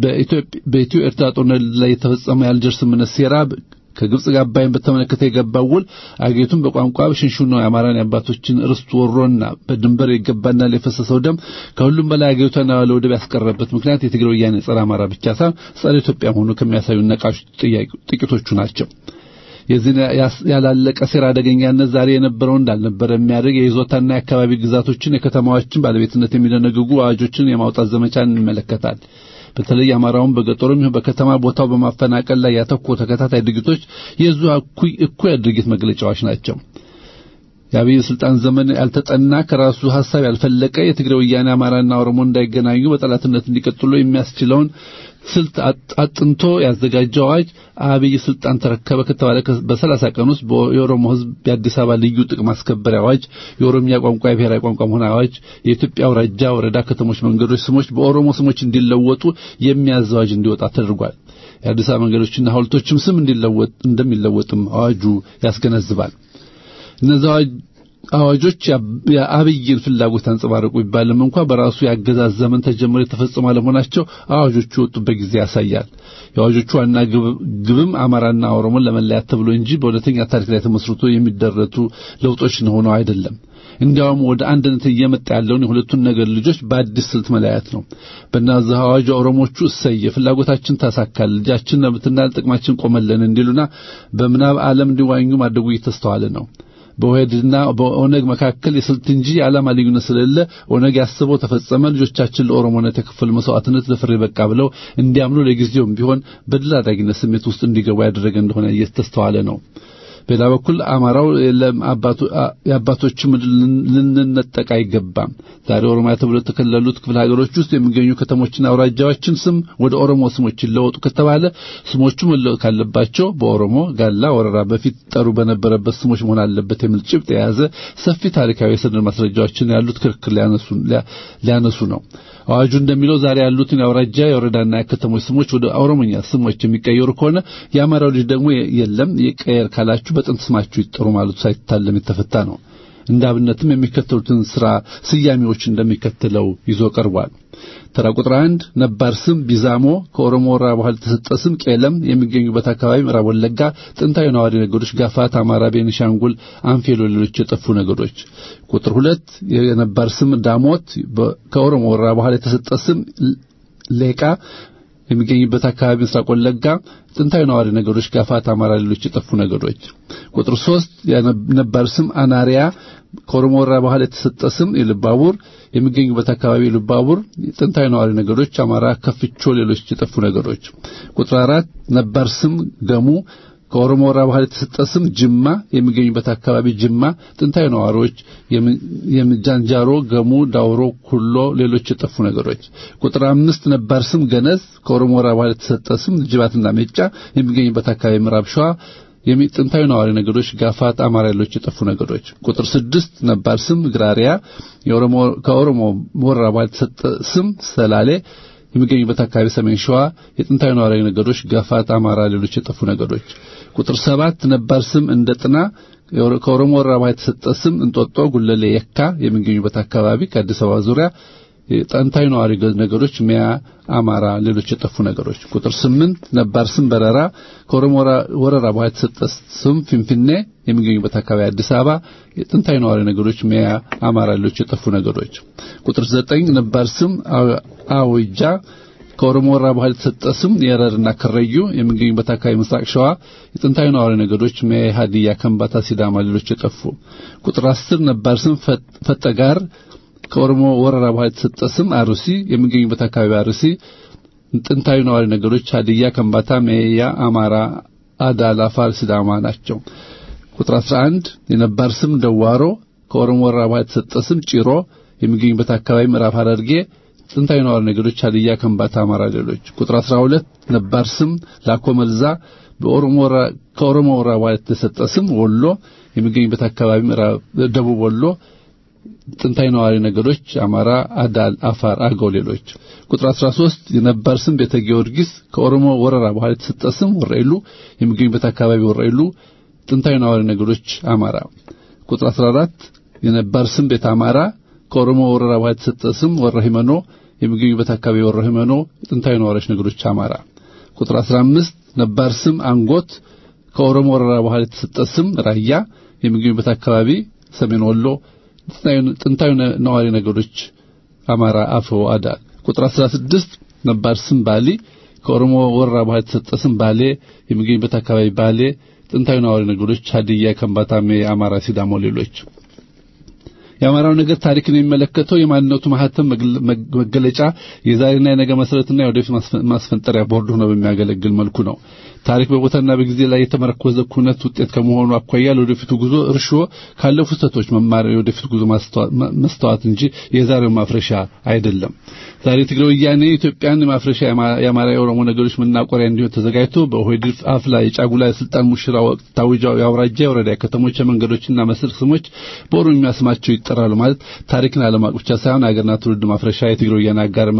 በኢትዮ ኤርትራ ጦርነት ላይ የተፈጸመው የአልጀርስ ስምምነት ሴራ ከግብጽ ጋር አባይን በተመለከተ የገባው ውል አገሪቱን በቋንቋ ሽንሽኖ የአማራን የአባቶችን ርስት ወሮና በድንበር ይገባናል የፈሰሰው ደም ከሁሉም በላይ አገሪቷን ያለ ወደብ ያስቀረበት ምክንያት የትግራይ ወያኔ ጸረ አማራ ብቻ ሳይሆን ጸረ ኢትዮጵያ መሆኑ ከሚያሳዩ ነቃሽ ጥቂቶቹ ናቸው። የዚህ ያላለቀ ሴራ አደገኛነት ዛሬ የነበረው እንዳልነበረ የሚያደርግ የይዞታና የአካባቢ ግዛቶችን የከተማዎችን ባለቤትነት የሚደነግጉ አዋጆችን የማውጣት ዘመቻን እንመለከታል። በተለይ አማራውን በገጠሩም ይሁን በከተማ ቦታው በማፈናቀል ላይ ያተኮሩ ተከታታይ ድርጊቶች የዙ እኩይ እኩይ ድርጊት መግለጫዎች ናቸው። የአብይ ስልጣን ዘመን ያልተጠና ከራሱ ሐሳብ ያልፈለቀ የትግራይ ወያኔ አማራና ኦሮሞ እንዳይገናኙ በጠላትነት እንዲቀጥሉ የሚያስችለውን ስልት አጥንቶ ያዘጋጀው አዋጅ አብይ ስልጣን ተረከበ ከተባለ በሰላሳ ቀን ውስጥ የኦሮሞ ሕዝብ የአዲስ አበባ ልዩ ጥቅም ማስከበሪያ አዋጅ፣ የኦሮሚያ ቋንቋ የብሔራዊ ቋንቋ መሆን አዋጅ፣ የኢትዮጵያ አውራጃ፣ ወረዳ፣ ከተሞች፣ መንገዶች ስሞች በኦሮሞ ስሞች እንዲለወጡ የሚያዝ አዋጅ እንዲወጣ ተደርጓል። የአዲስ አበባ መንገዶችና ሐውልቶችም ስም እንዲለወጥ እንደሚለወጥም አዋጁ ያስገነዝባል። እነዚህ አዋጆች የአብይን ፍላጎት አንጸባረቁ ቢባልም እንኳ በራሱ የአገዛዝ ዘመን ተጀምሮ የተፈጸሙ አለመሆናቸው አዋጆቹ የወጡበት ጊዜ ያሳያል። የአዋጆቹ ዋና ግብም አማራና ኦሮሞን ለመለያት ተብሎ እንጂ በእውነተኛ ታሪክ ላይ ተመስርቶ የሚደረቱ ለውጦች ሆነው አይደለም። እንዲያውም ወደ አንድነት እየመጣ ያለውን የሁለቱን ነገድ ልጆች በአዲስ ስልት መለያየት ነው። በእነዚህ አዋጅ ኦሮሞቹ እሰየ ፍላጎታችን ታሳካል፣ ልጃችን መብትና ጥቅማችን ቆመለን እንዲሉና በምናብ ዓለም እንዲዋኙ ማድረጉ እየተስተዋለ ነው። በኦህዴድና በኦነግ መካከል የስልት እንጂ የዓላማ ልዩነት ስለሌለ ኦነግ ያስበው ተፈጸመ፣ ልጆቻችን ለኦሮሞነት የከፈሉ መስዋዕትነት ለፍሬ በቃ ብለው እንዲያምኑ ለጊዜውም ቢሆን በድል አድራጊነት ስሜት ውስጥ እንዲገቡ ያደረገ እንደሆነ እየተስተዋለ ነው። በሌላ በኩል አማራው የአባቶች ምድር ልንነጠቅ አይገባም። ዛሬ ኦሮሚያ ተብሎ የተከለሉት ክፍለ ሀገሮች ውስጥ የሚገኙ ከተሞችና አውራጃዎችን ስም ወደ ኦሮሞ ስሞች ይለወጡ ከተባለ ስሞቹ መለወጥ ካለባቸው በኦሮሞ ጋላ ወረራ በፊት ጠሩ በነበረበት ስሞች መሆን አለበት የሚል ጭብጥ የያዘ ሰፊ ታሪካዊ የሰነድ ማስረጃዎችን ያሉት ክርክር ሊያነሱ ነው። አዋጁ እንደሚለው ዛሬ ያሉትን የአውራጃ የወረዳና የከተሞች ስሞች ወደ ኦሮሞኛ ስሞች የሚቀየሩ ከሆነ የአማራው ልጅ ደግሞ የለም ይቀየር ካላችሁ በጥንት ስማችሁ ይጠሩ ማለቱ ሳይታለም የተፈታ ነው። እንደ አብነትም የሚከተሉትን ስራ ስያሜዎች እንደሚከተለው ይዞ ቀርቧል። ተራ ቁጥር አንድ ነባር ስም ቢዛሞ ከኦሮሞ ወረራ በኋላ የተሰጠ ስም ቄለም የሚገኙበት አካባቢ ምዕራብ ወለጋ ጥንታዊ ነዋሪ ነገዶች ጋፋት፣ አማራ፣ ቤኒሻንጉል፣ አንፌሎ ሌሎች የጠፉ ነገዶች። ቁጥር ሁለት የነባር ስም ዳሞት ከኦሮሞ ወረራ በኋላ የተሰጠ ስም ሌቃ የሚገኝበት አካባቢ ምስራቅ ወለጋ ጥንታዊ ነዋሪ ነገዶች ጋፋት፣ አማራ፣ ሌሎች የጠፉ ነገዶች። ቁጥር ሶስት የነባር ስም አናሪያ ከኦሮሞ ወረራ በኋላ የተሰጠ ስም የልባቡር የሚገኙበት አካባቢ የልባቡር ጥንታዊ ነዋሪ ነገዶች አማራ፣ ከፍቾ፣ ሌሎች የጠፉ ነገዶች። ቁጥር አራት ነባር ስም ገሙ ከኦሮሞ ወረራ በኋላ የተሰጠ ስም ጅማ የሚገኙበት አካባቢ ጅማ ጥንታዊ ነዋሪዎች የምጃንጃሮ፣ ገሙ፣ ዳውሮ፣ ኩሎ ሌሎች የጠፉ ነገሮች። ቁጥር አምስት ነባር ስም ገነዝ ከኦሮሞ ወረራ በኋላ የተሰጠ ስም ጅባትና ሜጫ የሚገኙበት አካባቢ ምዕራብ ሸዋ ጥንታዊ ነዋሪ ነገዶች ጋፋት፣ አማራ ሌሎች የጠፉ ነገዶች። ቁጥር ስድስት ነባር ስም ግራሪያ ከኦሮሞ ወረራ በኋላ የተሰጠ ስም ሰላሌ የሚገኙበት አካባቢ ሰሜን ሸዋ የጥንታዊ ነዋሪ ነገዶች ጋፋት፣ አማራ ሌሎች የጠፉ ነገዶች። ቁጥር ሰባት ነባር ስም እንደ ጥና ከኦሮሞ ወረራ በኋላ የተሰጠ ስም እንጦጦ፣ ጉለሌ፣ የካ የሚገኙበት አካባቢ ከአዲስ አበባ ዙሪያ ጥንታዊ ነዋሪ ነገሮች ሚያ፣ አማራ ሌሎች የጠፉ ነገሮች። ቁጥር ስምንት ነባር ስም በረራ ከኦሮሞ ወረራ በኋላ የተሰጠ ስም ፊንፊኔ የሚገኙበት አካባቢ አዲስ አበባ የጥንታዊ ነዋሪ ነገሮች ሚያ፣ አማራ ሌሎች የጠፉ ነገሮች። ቁጥር ዘጠኝ ነባር ስም አውጃ ከኦሮሞ ወረራ በኋላ የተሰጠ ስም የረርና ከረዩ የሚገኙበት አካባቢ ምስራቅ ሸዋ የጥንታዊ ነዋሪ ነገዶች ሚያ፣ ሀዲያ፣ ከምባታ፣ ሲዳማ ሌሎች የጠፉ። ቁጥር አስር ነባር ስም ፈጠጋር ከኦሮሞ ወረራ በኋላ የተሰጠ ስም አሩሲ የሚገኙበት አካባቢ አሩሲ ጥንታዊ ነዋሪ ነገዶች ሀዲያ፣ ከምባታ፣ ሜያ፣ አማራ፣ አዳል፣ አፋር፣ ሲዳማ ናቸው። ቁጥር 11 የነባር ስም ደዋሮ ከኦሮሞ ወረራ በኋላ የተሰጠ ስም ጭሮ የሚገኙበት አካባቢ ምዕራብ ሐረርጌ ጥንታዊ ነዋሪ ነገዶች ሀዲያ፣ ከምባታ፣ አማራ ሌሎች። ቁጥር 12 ነባር ስም ላኮ መልዛ ከኦሮሞ ወረራ በኋላ የተሰጠ ስም ወሎ የሚገኙበት አካባቢ ምዕራብ ደቡብ ወሎ ጥንታዊ ነዋሪ ነገዶች አማራ፣ አዳል፣ አፋር፣ አገው፣ ሌሎች። ቁጥር 13 የነባር ስም ቤተ ጊዮርጊስ ከኦሮሞ ወረራ በኋላ የተሰጠ ስም ወረኢሉ የሚገኙበት አካባቢ ወረኢሉ ጥንታዊ ነዋሪ ነገዶች አማራ። ቁጥር 14 የነባር ስም ቤተ አማራ ከኦሮሞ ወረራ በኋላ የተሰጠ ስም ወረ ሂመኖ የሚገኙበት አካባቢ ወረ ሂመኖ ጥንታዊ ነዋሪዎች ነገዶች አማራ። ቁጥር 15 ነባር ስም አንጎት ከኦሮሞ ወረራ በኋላ የተሰጠ ስም ራያ የሚገኙበት አካባቢ ሰሜን ወሎ ጥንታዊ ነዋሪ ነገዶች አማራ አፈው አዳል። ቁጥር 16 ነባር ስም ባሊ ከኦሮሞ ወረራ በኋላ የተሰጠ ስም ባሌ የሚገኙበት አካባቢ ባሌ ጥንታዊ ነዋሪ ነገዶች ሀዲያ፣ ከምባታሜ፣ አማራ፣ ሲዳሞ፣ ሌሎች። የአማራው ነገር ታሪክን የሚመለከተው የማንነቱ ማህተም መገለጫ የዛሬና የነገ መሰረትና የወደፊት ማስፈንጠሪያ ቦርድ ሆኖ በሚያገለግል መልኩ ነው። ታሪክ በቦታና በጊዜ ላይ የተመረኮዘ ኩነት ውጤት ከመሆኑ አኳያ ለወደፊቱ ጉዞ እርሾ ካለፉ ስህተቶች መማር የወደፊት ጉዞ መስተዋት እንጂ የዛሬው ማፍረሻ አይደለም። ዛሬ ትግራይ ወያኔ ኢትዮጵያን ማፍረሻ የአማራ የኦሮሞ ነገሮች መናቆሪያ እንዲሆን ተዘጋጅቶ በኦህዴድ አፍላ የጫጉላ የስልጣን ሙሽራ ወቅት ታውጃው የአውራጃ የወረዳ ከተሞች የመንገዶችና መስል ስሞች በኦሮሚያ ስማቸው ይጠራሉ ማለት ታሪክን አለማወቅ ብቻ ሳይሆን አገርና ትውልድ ማፍረሻ የትግራይ ወያኔ አጋር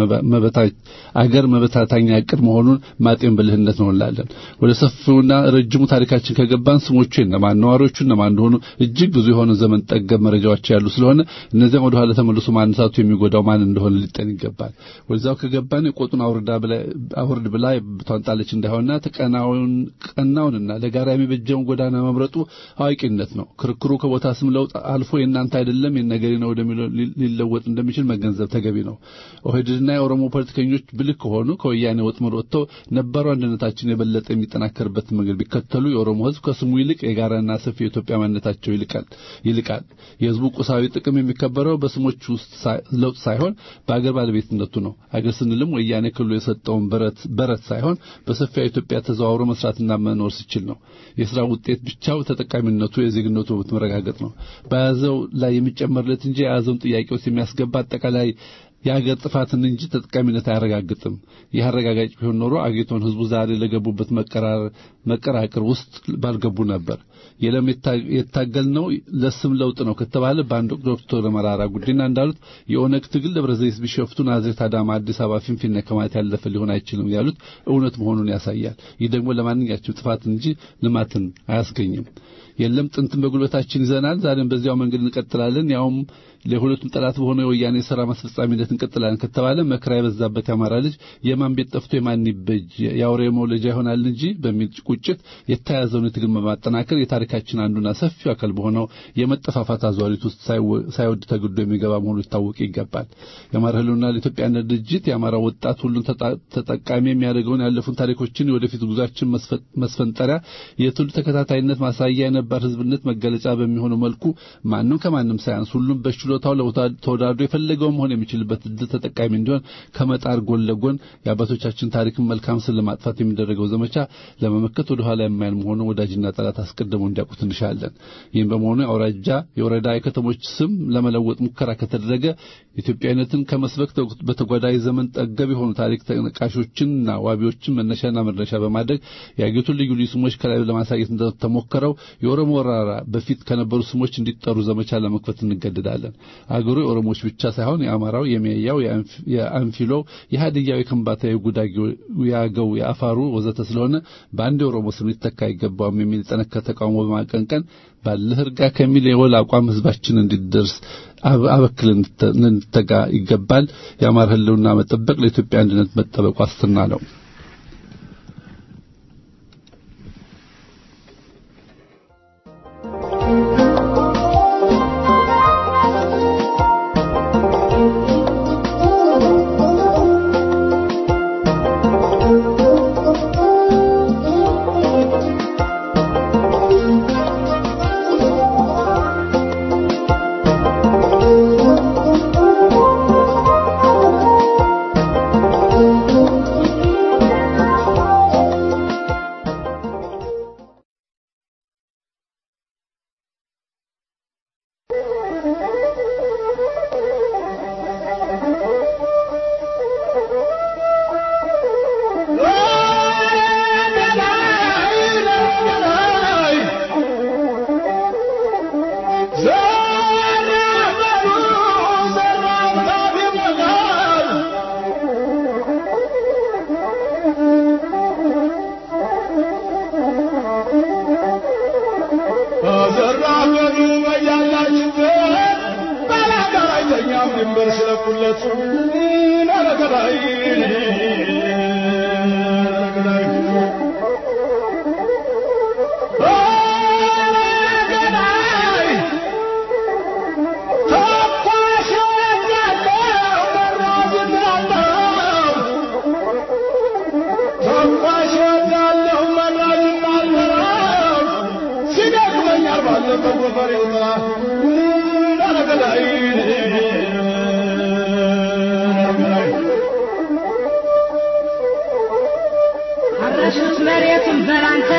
አገር መበታታኛ እቅድ መሆኑን ማጤን ብልህነት ነው እንላለን። ወደ ሰፊውና ረጅሙ ታሪካችን ከገባን ስሞቹ እነማን ነዋሪዎቹ እነማን እንደሆኑ እጅግ ብዙ የሆነ ዘመን ጠገብ መረጃዎች ያሉ ስለሆነ እነዚያም ወደ ኋላ ተመልሶ ማንሳቱ የሚጎዳው ማን እንደሆነ ሊጠን ይገባል። ወደዛው ከገባን የቆጡን አውርዳ አውርድ ብላ ብቷን ጣለች እንዳይሆንና ተቀናውን ቀናውንና ለጋራ የሚበጀውን ጎዳና መምረጡ አዋቂነት ነው። ክርክሩ ከቦታ ስም ለውጥ አልፎ የእናንተ አይደለም የነገሬ ነው ወደሚለው ሊለወጥ እንደሚችል መገንዘብ ተገቢ ነው። ኦህዴድና የኦሮሞ ፖለቲከኞች ብልህ ከሆኑ ከወያኔ ወጥመድ ወጥተው ነባሩ አንድነታችን የበለጠ የሚጠናከርበት መንገድ ቢከተሉ የኦሮሞ ሕዝብ ከስሙ ይልቅ የጋራና ሰፊ የኢትዮጵያ ማንነታቸው ይልቃል ይልቃል። የሕዝቡ ቁሳዊ ጥቅም የሚከበረው በስሞች ውስጥ ለውጥ ሳይሆን በአገር ባለቤትነቱ ነው። አገር ስንልም ወያኔ ክልሉ የሰጠውን በረት በረት ሳይሆን በሰፊያ ኢትዮጵያ ተዘዋውሮ መስራትና መኖር ሲችል ነው። የስራ ውጤት ብቻው ተጠቃሚነቱ የዜግነቱ መብት መረጋገጥ ነው። በያዘው ላይ የሚጨመርለት እንጂ የያዘውን ጥያቄ ውስጥ የሚያስገባ አጠቃላይ የሀገር ጥፋትን እንጂ ተጠቃሚነት አያረጋግጥም። ይህ አረጋጋጭ ቢሆን ኖሮ አገሪቷን ህዝቡ ዛሬ ለገቡበት መቀራቅር ውስጥ ባልገቡ ነበር። የለም የታገልነው ለስም ለውጥ ነው ከተባለ በአንድ ወቅት ዶክተር መራራ ጉዲና እንዳሉት የኦነግ ትግል ደብረ ዘይት፣ ቢሾፍቱ፣ ናዝሬት፣ አዳማ፣ አዲስ አበባ፣ ፊንፊኔ ከማለት ያለፈ ሊሆን አይችልም ያሉት እውነት መሆኑን ያሳያል። ይህ ደግሞ ለማንኛችም ጥፋት እንጂ ልማትን አያስገኝም። የለም ጥንትን በጉልበታችን ይዘናል፣ ዛሬም በዚያው መንገድ እንቀጥላለን፣ ያውም ለሁለቱም ጠላት በሆነ የወያኔ ስራ ማስፈጻሚነት እንቀጥላለን ከተባለ መከራ የበዛበት የአማራ ልጅ የማን ቤት ጠፍቶ የማን ይበጅ የአውሬ መውለጃ ይሆናል እንጂ በሚል ቁጭት የተያዘውን የትግል በማጠናከር የታሪካችን አንዱና ሰፊው አካል በሆነው የመጠፋፋት አዟሪት ውስጥ ሳይወድ ተግዶ የሚገባ መሆኑ ሊታወቅ ይገባል። የአማራ ህልውና ለኢትዮጵያነት ድርጅት የአማራ ወጣት ሁሉን ተጠቃሚ የሚያደርገውን ያለፉን ታሪኮችን የወደፊት ጉዟችን መስፈንጠሪያ የትውልድ ተከታታይነት ማሳያ የነባር ህዝብነት መገለጫ በሚሆነው መልኩ ማንም ከማንም ሳያንስ ሁሉም በችሎታው ተወዳድሮ የፈለገው መሆን የሚችልበት እድል ተጠቃሚ እንዲሆን ከመጣር ጎን ለጎን የአባቶቻችን ታሪክን መልካም ስም ለማጥፋት የሚደረገው ዘመቻ ለመመከት ወደ ኋላ የማይል መሆኑ ወዳጅና ጠላት አስቀድመው እንዲያውቁት እንሻለን። ይህም በመሆኑ የአውራጃ የወረዳ የከተሞች ስም ለመለወጥ ሙከራ ከተደረገ ኢትዮጵያዊነትን ከመስበክ በተጓዳኝ ዘመን ጠገብ የሆኑ ታሪክ ተነቃሾችንና ዋቢዎችን መነሻና መድረሻ በማድረግ የአገሪቱን ልዩ ልዩ ስሞች ከላይ ለማሳየት እንደተሞከረው የኦሮሞ ወረራ በፊት ከነበሩ ስሞች እንዲጠሩ ዘመቻ ለመክፈት እንገደዳለን። አገሩ የኦሮሞዎች ብቻ ሳይሆን የአማራው፣ የሜያው፣ የአንፊሎው፣ የሀዲያው፣ የከምባታ፣ የጉዳጊው፣ የአገው፣ የአፋሩ ወዘተ ስለሆነ በአንድ የኦሮሞ ስም ሊተካ አይገባውም የሚል የጠነከረ ተቃውሞ በማቀንቀን ባለህ እርጋ ከሚል የወል አቋም ህዝባችን እንዲደርስ አበክል እንተጋ ይገባል። የአማራ ህልውና መጠበቅ ለኢትዮጵያ አንድነት መጠበቅ ዋስትና ነው። Thank you. አረሱት መሬቱን በላንተ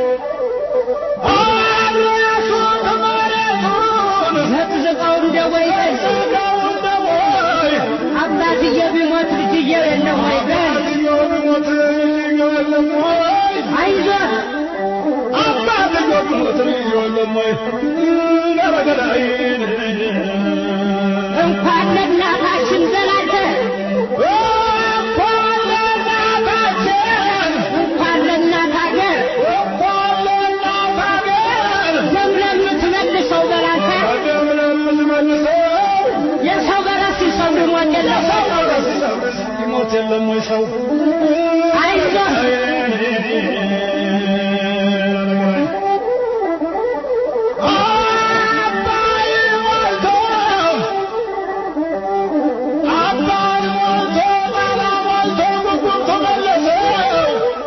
ዘቅዝቀው እንደ ወይፈን አባትዬ ቢሞት ልጅዬ የለም ወይ በል አይዞህ እንኳን ለእናታችን በላንተ እንኳን ለእናት ሀገር ደም ለምትመልሰው በላንተ የሰው በራስ ሰው ሊሞት የለም ሞት የለም ወይ ሰው አይዞህ አባይ ሞልቶ አባይ ሞልቶ ጣና ሞልቶ ጉጉም ተመለሰው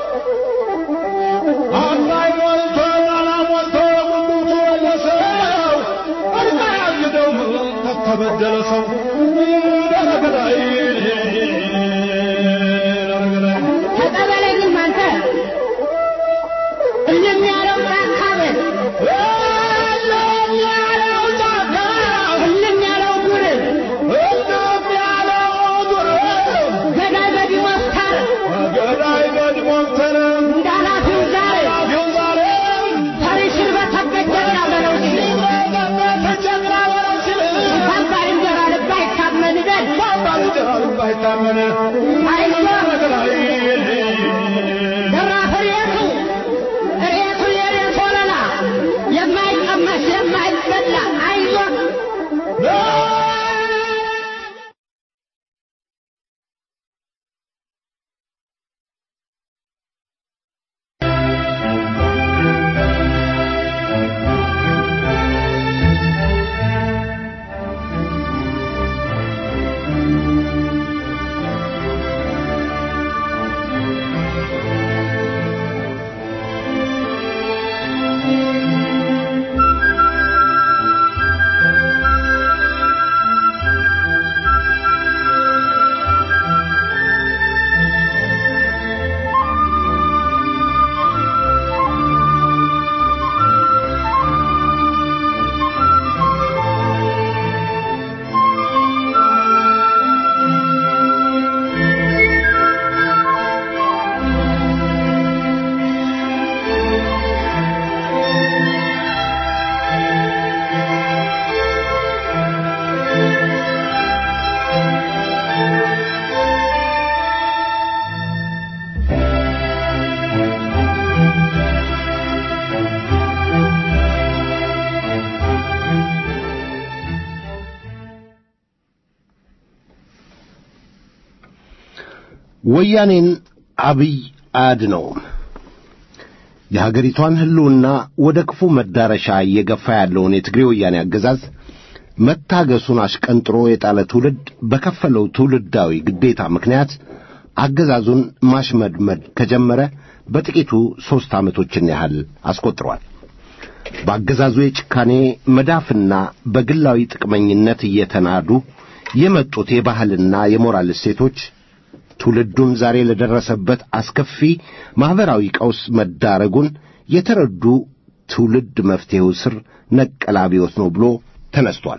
አባይ ሞልቶ ጣና ሞልቶ ጉጉም ተመለሰው እርቃ ያግደው ተበደለ ሰው ደረገላይ ደረገላይ ተቀበለኝም አንተ እልም ያለው ጫካ በል እልም ያለው ዱር ገዳይ በዲሞስታር እንደ ኃላፊው ዛሬ ፈሪስን በተበጀና በለው ሲል እንኳን ባልንጀራ ልብ አይታመን በል አይዞህ ደራፍ ሬቱ ሬቱ የሬት ወለላ የማይቀመስ የማይበላ አይዞህ ወያኔን አብይ አያድነውም። የሀገሪቷን ሕልውና ወደ ክፉ መዳረሻ እየገፋ ያለውን የትግሬ ወያኔ አገዛዝ መታገሱን አሽቀንጥሮ የጣለ ትውልድ በከፈለው ትውልዳዊ ግዴታ ምክንያት አገዛዙን ማሽመድመድ ከጀመረ በጥቂቱ ሦስት ዓመቶችን ያህል አስቆጥሯል። በአገዛዙ የጭካኔ መዳፍና በግላዊ ጥቅመኝነት እየተናዱ የመጡት የባህልና የሞራል እሴቶች ትውልዱን ዛሬ ለደረሰበት አስከፊ ማኅበራዊ ቀውስ መዳረጉን የተረዱ ትውልድ መፍትሔው ስር ነቀል አብዮት ነው ብሎ ተነስቷል።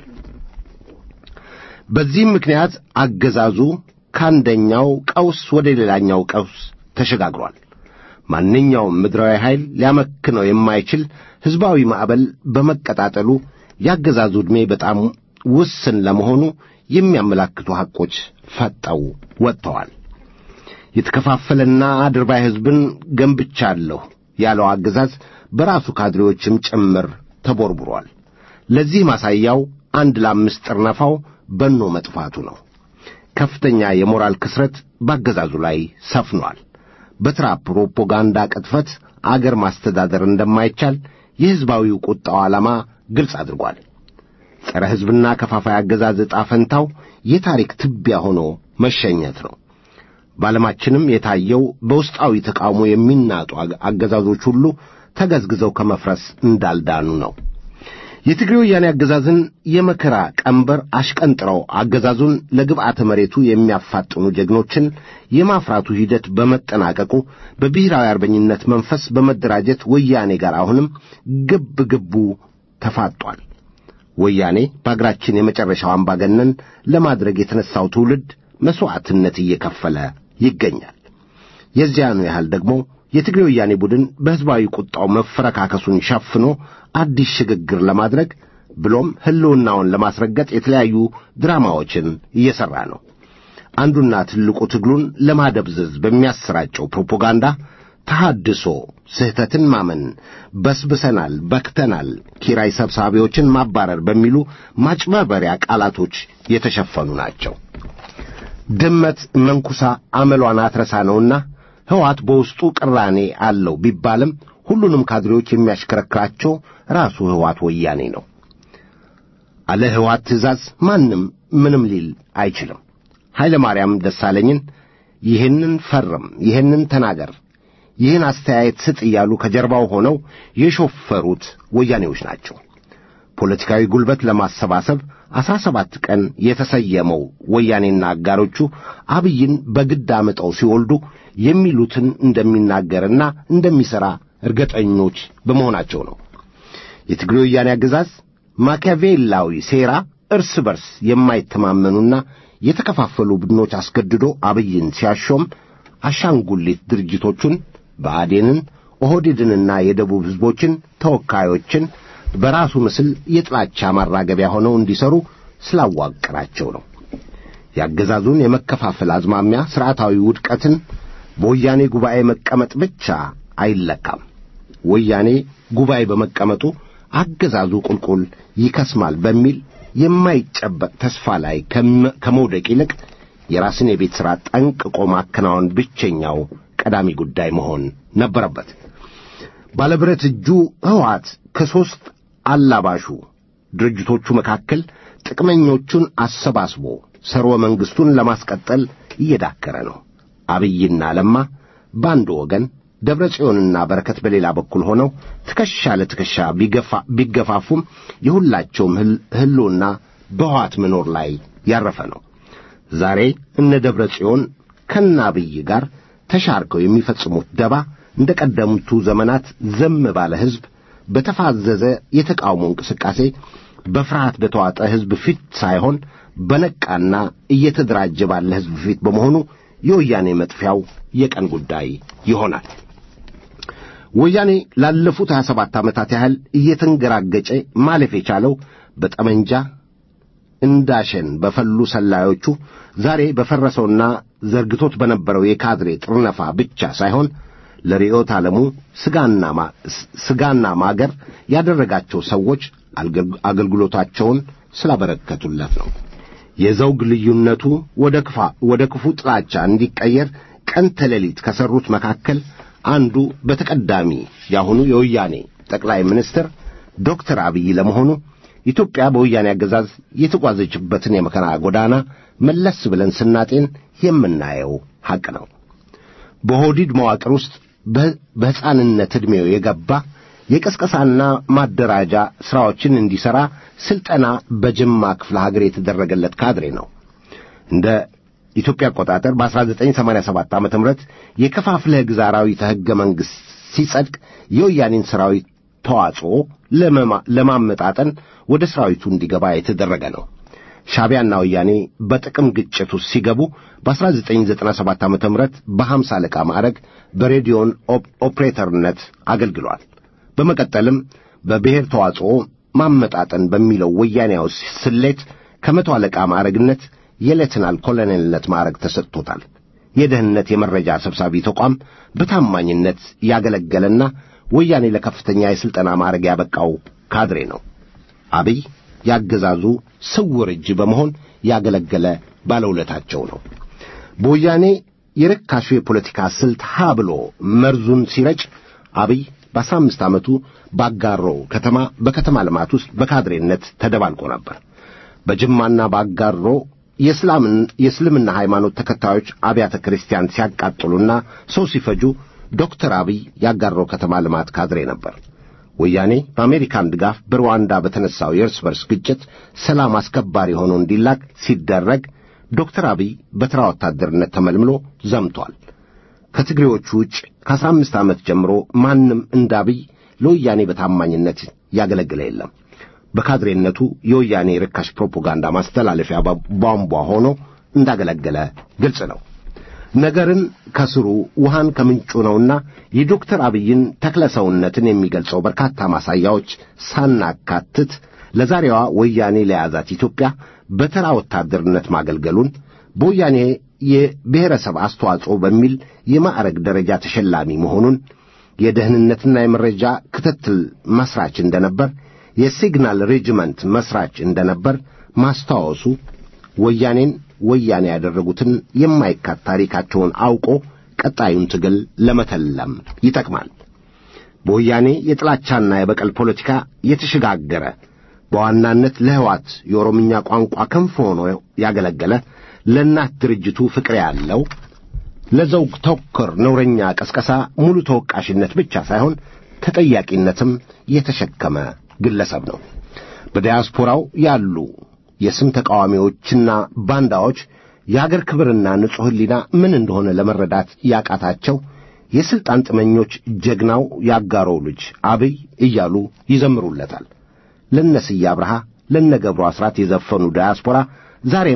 በዚህም ምክንያት አገዛዙ ከአንደኛው ቀውስ ወደ ሌላኛው ቀውስ ተሸጋግሯል። ማንኛውም ምድራዊ ኃይል ሊያመክነው የማይችል ሕዝባዊ ማዕበል በመቀጣጠሉ የአገዛዙ ዕድሜ በጣም ውስን ለመሆኑ የሚያመላክቱ ሐቆች ፈጠው ወጥተዋል። የተከፋፈለና አድርባይ ሕዝብን ገንብቻለሁ ያለው አገዛዝ በራሱ ካድሬዎችም ጭምር ተቦርቡሯል። ለዚህ ማሳያው አንድ ለአምስት ጥርነፋው በኖ መጥፋቱ ነው። ከፍተኛ የሞራል ክስረት ባገዛዙ ላይ ሰፍኗል። በትራ ፕሮፓጋንዳ ቅጥፈት አገር ማስተዳደር እንደማይቻል የሕዝባዊው ቁጣው ዓላማ ግልጽ አድርጓል። ጸረ ሕዝብና ከፋፋይ አገዛዝ ዕጣ ፈንታው የታሪክ ትቢያ ሆኖ መሸኘት ነው። በዓለማችንም የታየው በውስጣዊ ተቃውሞ የሚናጡ አገዛዞች ሁሉ ተገዝግዘው ከመፍረስ እንዳልዳኑ ነው። የትግሬ ወያኔ አገዛዝን የመከራ ቀንበር አሽቀንጥረው አገዛዙን ለግብዓተ መሬቱ የሚያፋጥኑ ጀግኖችን የማፍራቱ ሂደት በመጠናቀቁ በብሔራዊ አርበኝነት መንፈስ በመደራጀት ወያኔ ጋር አሁንም ግብ ግቡ ተፋጧል። ወያኔ በአገራችን የመጨረሻው አምባገነን ለማድረግ የተነሳው ትውልድ መሥዋዕትነት እየከፈለ ይገኛል። የዚያኑ ያህል ደግሞ የትግሬ ወያኔ ቡድን በሕዝባዊ ቁጣው መፈረካከሱን ሸፍኖ አዲስ ሽግግር ለማድረግ ብሎም ሕልውናውን ለማስረገጥ የተለያዩ ድራማዎችን እየሠራ ነው። አንዱና ትልቁ ትግሉን ለማደብዘዝ በሚያሰራጨው ፕሮፓጋንዳ ተሐድሶ፣ ስህተትን ማመን፣ በስብሰናል፣ በክተናል፣ ኪራይ ሰብሳቢዎችን ማባረር በሚሉ ማጭበርበሪያ ቃላቶች የተሸፈኑ ናቸው። ድመት መንኩሳ አመሏን አትረሳ ነውና ሕወሓት በውስጡ ቅራኔ አለው ቢባልም ሁሉንም ካድሬዎች የሚያሽከረክራቸው ራሱ ሕወሓት ወያኔ ነው። አለ ሕወሓት ትእዛዝ ማንም ምንም ሊል አይችልም። ኃይለ ማርያም ደሳለኝን ይህንን ፈርም፣ ይህንን ተናገር፣ ይህን አስተያየት ስጥ እያሉ ከጀርባው ሆነው የሾፈሩት ወያኔዎች ናቸው። ፖለቲካዊ ጉልበት ለማሰባሰብ አስራ ሰባት ቀን የተሰየመው ወያኔና አጋሮቹ አብይን በግድ አምጠው ሲወልዱ የሚሉትን እንደሚናገርና እንደሚሠራ እርግጠኞች በመሆናቸው ነው። የትግሬ ወያኔ አገዛዝ ማኪያቬላዊ ሴራ እርስ በርስ የማይተማመኑና የተከፋፈሉ ቡድኖች አስገድዶ አብይን ሲያሾም አሻንጉሊት ድርጅቶቹን ብአዴንን፣ ኦህዴድንና የደቡብ ሕዝቦችን ተወካዮችን በራሱ ምስል የጥላቻ ማራገቢያ ሆነው እንዲሰሩ ስላዋቀራቸው ነው። የአገዛዙን የመከፋፈል አዝማሚያ ሥርዓታዊ ውድቀትን በወያኔ ጉባኤ መቀመጥ ብቻ አይለካም። ወያኔ ጉባኤ በመቀመጡ አገዛዙ ቁልቁል ይከስማል በሚል የማይጨበጥ ተስፋ ላይ ከመውደቅ ይልቅ የራስን የቤት ሥራ ጠንቅቆ ማከናወን ብቸኛው ቀዳሚ ጉዳይ መሆን ነበረበት። ባለብረት እጁ ሕወሓት ከሦስት አላባሹ ድርጅቶቹ መካከል ጥቅመኞቹን አሰባስቦ ሰርወ መንግሥቱን ለማስቀጠል እየዳከረ ነው። አብይና ለማ በአንድ ወገን፣ ደብረ ጽዮንና በረከት በሌላ በኩል ሆነው ትከሻ ለትከሻ ቢገፋፉም የሁላቸውም ሕልውና በሕወሓት መኖር ላይ ያረፈ ነው። ዛሬ እነ ደብረ ጽዮን ከነ አብይ ጋር ተሻርከው የሚፈጽሙት ደባ እንደ ቀደምቱ ዘመናት ዘም ባለ ሕዝብ በተፋዘዘ የተቃውሞ እንቅስቃሴ በፍርሃት በተዋጠ ሕዝብ ፊት ሳይሆን በነቃና እየተደራጀ ባለ ሕዝብ ፊት በመሆኑ የወያኔ መጥፊያው የቀን ጉዳይ ይሆናል። ወያኔ ላለፉት ሀያ ሰባት ዓመታት ያህል እየተንገራገጨ ማለፍ የቻለው በጠመንጃ እንዳሸን በፈሉ ሰላዮቹ ዛሬ በፈረሰውና ዘርግቶት በነበረው የካድሬ ጥርነፋ ብቻ ሳይሆን ለርዕዮተ ዓለሙ ስጋና ማገር ያደረጋቸው ሰዎች አገልግሎታቸውን ስላበረከቱለት ነው። የዘውግ ልዩነቱ ወደ ክፉ ጥላቻ እንዲቀየር ቀን ተሌሊት ከሠሩት መካከል አንዱ በተቀዳሚ የአሁኑ የወያኔ ጠቅላይ ሚኒስትር ዶክተር አብይ ለመሆኑ ኢትዮጵያ በወያኔ አገዛዝ የተጓዘችበትን የመከራ ጎዳና መለስ ብለን ስናጤን የምናየው ሐቅ ነው። በሆዲድ መዋቅር ውስጥ በሕፃንነት ዕድሜው የገባ የቀስቀሳና ማደራጃ ሥራዎችን እንዲሠራ ሥልጠና በጅማ ክፍለ ሀገር የተደረገለት ካድሬ ነው። እንደ ኢትዮጵያ አቆጣጠር በ1987 ዓ ም የከፋፍለህ ግዛ አራዊተ ሕገ መንግሥት ሲጸድቅ የወያኔን ሠራዊት ተዋጽኦ ለማመጣጠን ወደ ሠራዊቱ እንዲገባ የተደረገ ነው። ሻዕቢያና ወያኔ በጥቅም ግጭት ውስጥ ሲገቡ በ1997 ዓ ም በሐምሳ አለቃ ማዕረግ በሬዲዮን ኦፕሬተርነት አገልግሏል። በመቀጠልም በብሔር ተዋጽኦ ማመጣጠን በሚለው ወያኔያዊ ስሌት ከመቶ አለቃ ማዕረግነት የሌትናል ኮሎኔልነት ማዕረግ ተሰጥቶታል። የደህንነት የመረጃ ሰብሳቢ ተቋም በታማኝነት ያገለገለና ወያኔ ለከፍተኛ የሥልጠና ማዕረግ ያበቃው ካድሬ ነው። አብይ ያገዛዙ ስውር እጅ በመሆን ያገለገለ ባለውለታቸው ነው። በወያኔ የርካሹ የፖለቲካ ስልት ሀ ብሎ መርዙን ሲረጭ አብይ በአስራ አምስት ዓመቱ ባጋሮ ከተማ በከተማ ልማት ውስጥ በካድሬነት ተደባልቆ ነበር። በጅማና በአጋሮ የእስላምን የእስልምና ሃይማኖት ተከታዮች አብያተ ክርስቲያን ሲያቃጥሉና ሰው ሲፈጁ ዶክተር አብይ ያጋሮ ከተማ ልማት ካድሬ ነበር። ወያኔ በአሜሪካን ድጋፍ በሩዋንዳ በተነሳው የእርስ በርስ ግጭት ሰላም አስከባሪ ሆኖ እንዲላክ ሲደረግ ዶክተር አብይ በተራ ወታደርነት ተመልምሎ ዘምቷል። ከትግሬዎቹ ውጭ ከአስራ አምስት ዓመት ጀምሮ ማንም እንደ አብይ ለወያኔ በታማኝነት ያገለግለ የለም። በካድሬነቱ የወያኔ ርካሽ ፕሮፓጋንዳ ማስተላለፊያ ቧንቧ ሆኖ እንዳገለገለ ግልጽ ነው። ነገርን ከስሩ ውሃን ከምንጩ ነውና የዶክተር አብይን ተክለሰውነትን የሚገልጸው በርካታ ማሳያዎች ሳናካትት ለዛሬዋ ወያኔ ለያዛት ኢትዮጵያ በተራ ወታደርነት ማገልገሉን በወያኔ የብሔረሰብ አስተዋጽኦ በሚል የማዕረግ ደረጃ ተሸላሚ መሆኑን የደህንነትና የመረጃ ክትትል መስራች እንደነበር የሲግናል ሬጅመንት መስራች እንደነበር ማስታወሱ ወያኔን ወያኔ ያደረጉትን የማይካት ታሪካቸውን አውቆ ቀጣዩን ትግል ለመተለም ይጠቅማል። በወያኔ የጥላቻና የበቀል ፖለቲካ የተሸጋገረ በዋናነት ለሕዋት የኦሮምኛ ቋንቋ ክንፍ ሆኖ ያገለገለ ለእናት ድርጅቱ ፍቅር ያለው ለዘውግ ተኮር ነውረኛ ቀስቀሳ ሙሉ ተወቃሽነት ብቻ ሳይሆን ተጠያቂነትም የተሸከመ ግለሰብ ነው። በዲያስፖራው ያሉ የስም ተቃዋሚዎችና ባንዳዎች የአገር ክብርና ንጹሕ ሕሊና ምን እንደሆነ ለመረዳት ያቃታቸው የሥልጣን ጥመኞች ጀግናው ያጋሮው ልጅ አብይ እያሉ ይዘምሩለታል። ለነስዬ አብርሃ ለነገብሩ አስራት የዘፈኑ ዳያስፖራ ዛሬም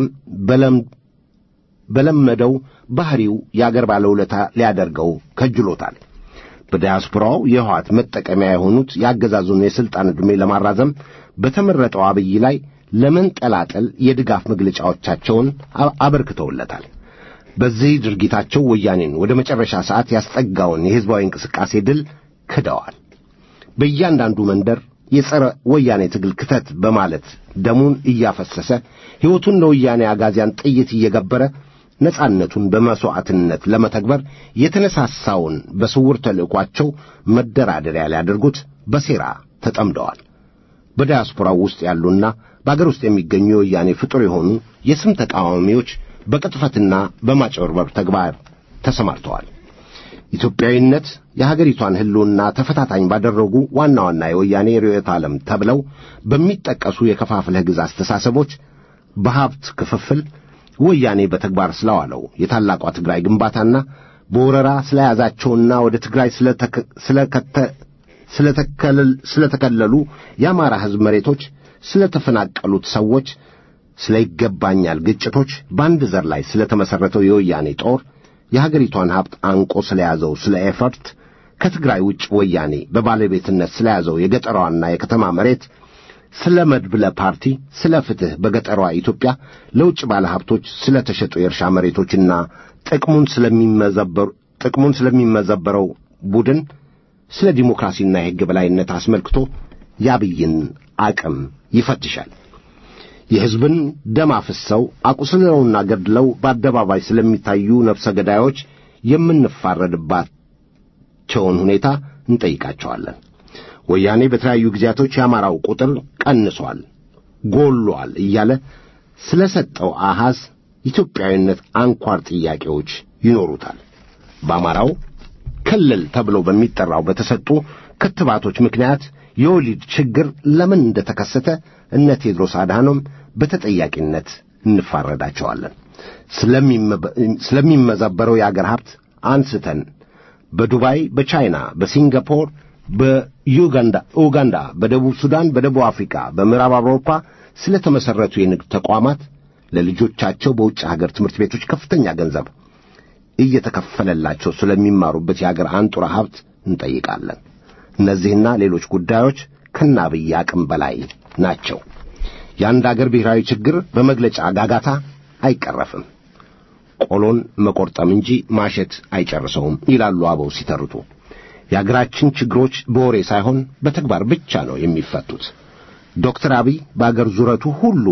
በለመደው ባሕሪው የአገር ባለውለታ ሊያደርገው ከጅሎታል። በዳያስፖራው የህዋት መጠቀሚያ የሆኑት የአገዛዙን የሥልጣን ዕድሜ ለማራዘም በተመረጠው አብይ ላይ ለመንጠላጠል የድጋፍ መግለጫዎቻቸውን አበርክተውለታል። በዚህ ድርጊታቸው ወያኔን ወደ መጨረሻ ሰዓት ያስጠጋውን የሕዝባዊ እንቅስቃሴ ድል ክደዋል። በእያንዳንዱ መንደር የጸረ ወያኔ ትግል ክተት በማለት ደሙን እያፈሰሰ ሕይወቱን ለወያኔ አጋዚያን ጥይት እየገበረ ነጻነቱን በመሥዋዕትነት ለመተግበር የተነሳሳውን በስውር ተልእኳቸው መደራደሪያ ሊያደርጉት በሴራ ተጠምደዋል። በዲያስፖራው ውስጥ ያሉና በአገር ውስጥ የሚገኙ የወያኔ ፍጡር የሆኑ የስም ተቃዋሚዎች በቅጥፈትና በማጭበርበር ተግባር ተሰማርተዋል። ኢትዮጵያዊነት የሀገሪቷን ሕልውና ተፈታታኝ ባደረጉ ዋና ዋና የወያኔ ርዕዮተ ዓለም ተብለው በሚጠቀሱ የከፋፍለህ ግዛ አስተሳሰቦች በሀብት ክፍፍል ወያኔ በተግባር ስለዋለው የታላቋ ትግራይ ግንባታና በወረራ ስለያዛቸውና ወደ ትግራይ ስለተከለሉ የአማራ ሕዝብ መሬቶች ስለተፈናቀሉት ሰዎች፣ ስለ ይገባኛል ግጭቶች፣ በአንድ ዘር ላይ ስለተመሠረተው የወያኔ ጦር የሀገሪቷን ሀብት አንቆ ስለያዘው ስለ ኤፈርት ከትግራይ ውጭ ወያኔ በባለቤትነት ስለያዘው የገጠሯና የከተማ መሬት ስለ መድብለ ፓርቲ፣ ስለ ፍትሕ በገጠሯ ኢትዮጵያ ለውጭ ባለ ሀብቶች ስለ ተሸጡ የእርሻ መሬቶችና ጥቅሙን ስለሚመዘበሩ ጥቅሙን ስለሚመዘበረው ቡድን ስለ ዲሞክራሲና የሕግ በላይነት አስመልክቶ የአብይን አቅም ይፈትሻል። የሕዝብን ደም አፍሰው አቁስለውና ገድለው በአደባባይ ስለሚታዩ ነፍሰ ገዳዮች የምንፋረድባቸውን ሁኔታ እንጠይቃቸዋለን። ወያኔ በተለያዩ ጊዜያቶች የአማራው ቁጥር ቀንሷል፣ ጎሏል እያለ ስለ ሰጠው አሐዝ ኢትዮጵያዊነት አንኳር ጥያቄዎች ይኖሩታል። በአማራው ክልል ተብሎ በሚጠራው በተሰጡ ክትባቶች ምክንያት የወሊድ ችግር ለምን እንደተከሰተ እነ ቴድሮስ አድሃኖም በተጠያቂነት እንፋረዳቸዋለን። ስለሚመዘበረው የአገር ሀብት አንስተን በዱባይ፣ በቻይና፣ በሲንጋፖር፣ በዩጋንዳ ኡጋንዳ፣ በደቡብ ሱዳን፣ በደቡብ አፍሪካ፣ በምዕራብ አውሮፓ ስለ ተመሠረቱ የንግድ ተቋማት ለልጆቻቸው በውጭ ሀገር ትምህርት ቤቶች ከፍተኛ ገንዘብ እየተከፈለላቸው ስለሚማሩበት የአገር አንጡራ ሀብት እንጠይቃለን። እነዚህና ሌሎች ጉዳዮች ከናብይ አቅም በላይ ናቸው። የአንድ አገር ብሔራዊ ችግር በመግለጫ ጋጋታ አይቀረፍም። ቆሎን መቆርጠም እንጂ ማሸት አይጨርሰውም ይላሉ አበው ሲተርቱ። የአገራችን ችግሮች በወሬ ሳይሆን በተግባር ብቻ ነው የሚፈቱት። ዶክተር አብይ በአገር ዙረቱ ሁሉ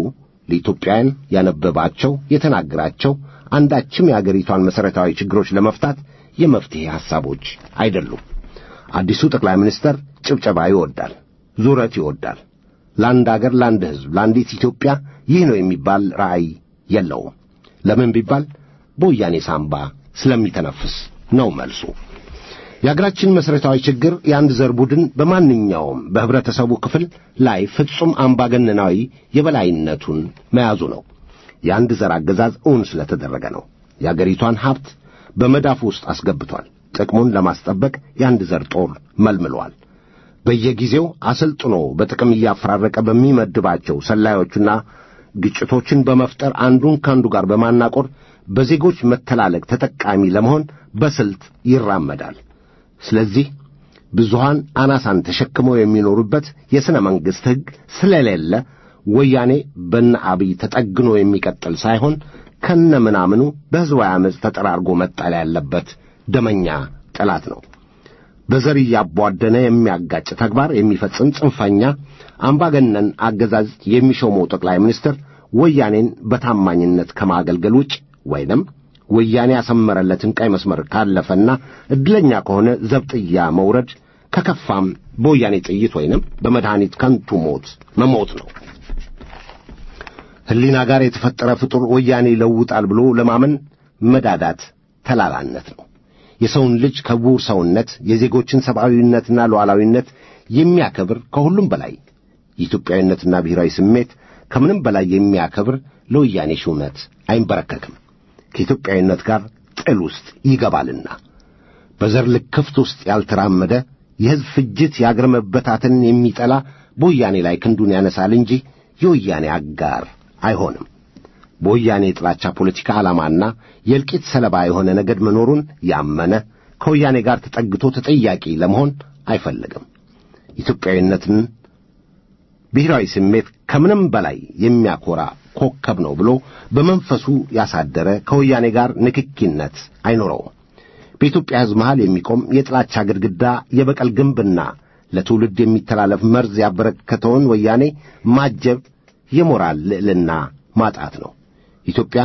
ለኢትዮጵያውያን ያነበባቸው የተናገራቸው አንዳችም የአገሪቷን መሠረታዊ ችግሮች ለመፍታት የመፍትሔ ሐሳቦች አይደሉም። አዲሱ ጠቅላይ ሚኒስተር ጭብጨባ ይወዳል፣ ዙረት ይወዳል። ለአንድ አገር፣ ለአንድ ሕዝብ፣ ለአንዲት ኢትዮጵያ ይህ ነው የሚባል ራዕይ የለውም። ለምን ቢባል በወያኔ ሳምባ ስለሚተነፍስ ነው መልሱ። የአገራችን መሠረታዊ ችግር የአንድ ዘር ቡድን በማንኛውም በኅብረተሰቡ ክፍል ላይ ፍጹም አምባገነናዊ የበላይነቱን መያዙ ነው። የአንድ ዘር አገዛዝ እውን ስለተደረገ ነው። የአገሪቷን ሀብት በመዳፉ ውስጥ አስገብቷል። ጥቅሙን ለማስጠበቅ የአንድ ዘር ጦር መልምሏል። በየጊዜው አሰልጥኖ በጥቅም እያፈራረቀ በሚመድባቸው ሰላዮቹና ግጭቶችን በመፍጠር አንዱን ከአንዱ ጋር በማናቆር በዜጎች መተላለቅ ተጠቃሚ ለመሆን በስልት ይራመዳል። ስለዚህ ብዙሃን አናሳን ተሸክመው የሚኖሩበት የሥነ መንግሥት ሕግ ስለሌለ ወያኔ በነ አብይ ተጠግኖ የሚቀጥል ሳይሆን ከነ ምናምኑ በሕዝባዊ ዓመፅ ተጠራርጎ መጣል ያለበት ደመኛ ጠላት ነው። በዘር እያቧደነ የሚያጋጭ ተግባር የሚፈጽም ጽንፈኛ አምባገነን አገዛዝ የሚሾመው ጠቅላይ ሚኒስትር ወያኔን በታማኝነት ከማገልገል ውጭ ወይንም ወያኔ ያሰመረለትን ቀይ መስመር ካለፈና ዕድለኛ ከሆነ ዘብጥያ መውረድ ከከፋም በወያኔ ጥይት ወይንም በመድኃኒት ከንቱ ሞት መሞት ነው። ሕሊና ጋር የተፈጠረ ፍጡር ወያኔ ይለውጣል ብሎ ለማመን መዳዳት ተላላነት ነው። የሰውን ልጅ ክቡር ሰውነት፣ የዜጎችን ሰብአዊነትና ሉዓላዊነት የሚያከብር ከሁሉም በላይ የኢትዮጵያዊነትና ብሔራዊ ስሜት ከምንም በላይ የሚያከብር ለወያኔ ሹመት አይንበረከክም። ከኢትዮጵያዊነት ጋር ጥል ውስጥ ይገባልና በዘር ልክፍት ውስጥ ያልተራመደ የሕዝብ ፍጅት የአገር መበታተንን የሚጠላ በወያኔ ላይ ክንዱን ያነሳል እንጂ የወያኔ አጋር አይሆንም። በወያኔ የጥላቻ ፖለቲካ ዓላማና የእልቂት ሰለባ የሆነ ነገድ መኖሩን ያመነ ከወያኔ ጋር ተጠግቶ ተጠያቂ ለመሆን አይፈልግም። ኢትዮጵያዊነትን ብሔራዊ ስሜት ከምንም በላይ የሚያኮራ ኮከብ ነው ብሎ በመንፈሱ ያሳደረ ከወያኔ ጋር ንክኪነት አይኖረውም። በኢትዮጵያ ሕዝብ መሃል የሚቆም የጥላቻ ግድግዳ፣ የበቀል ግንብና ለትውልድ የሚተላለፍ መርዝ ያበረከተውን ወያኔ ማጀብ የሞራል ልዕልና ማጣት ነው። ኢትዮጵያ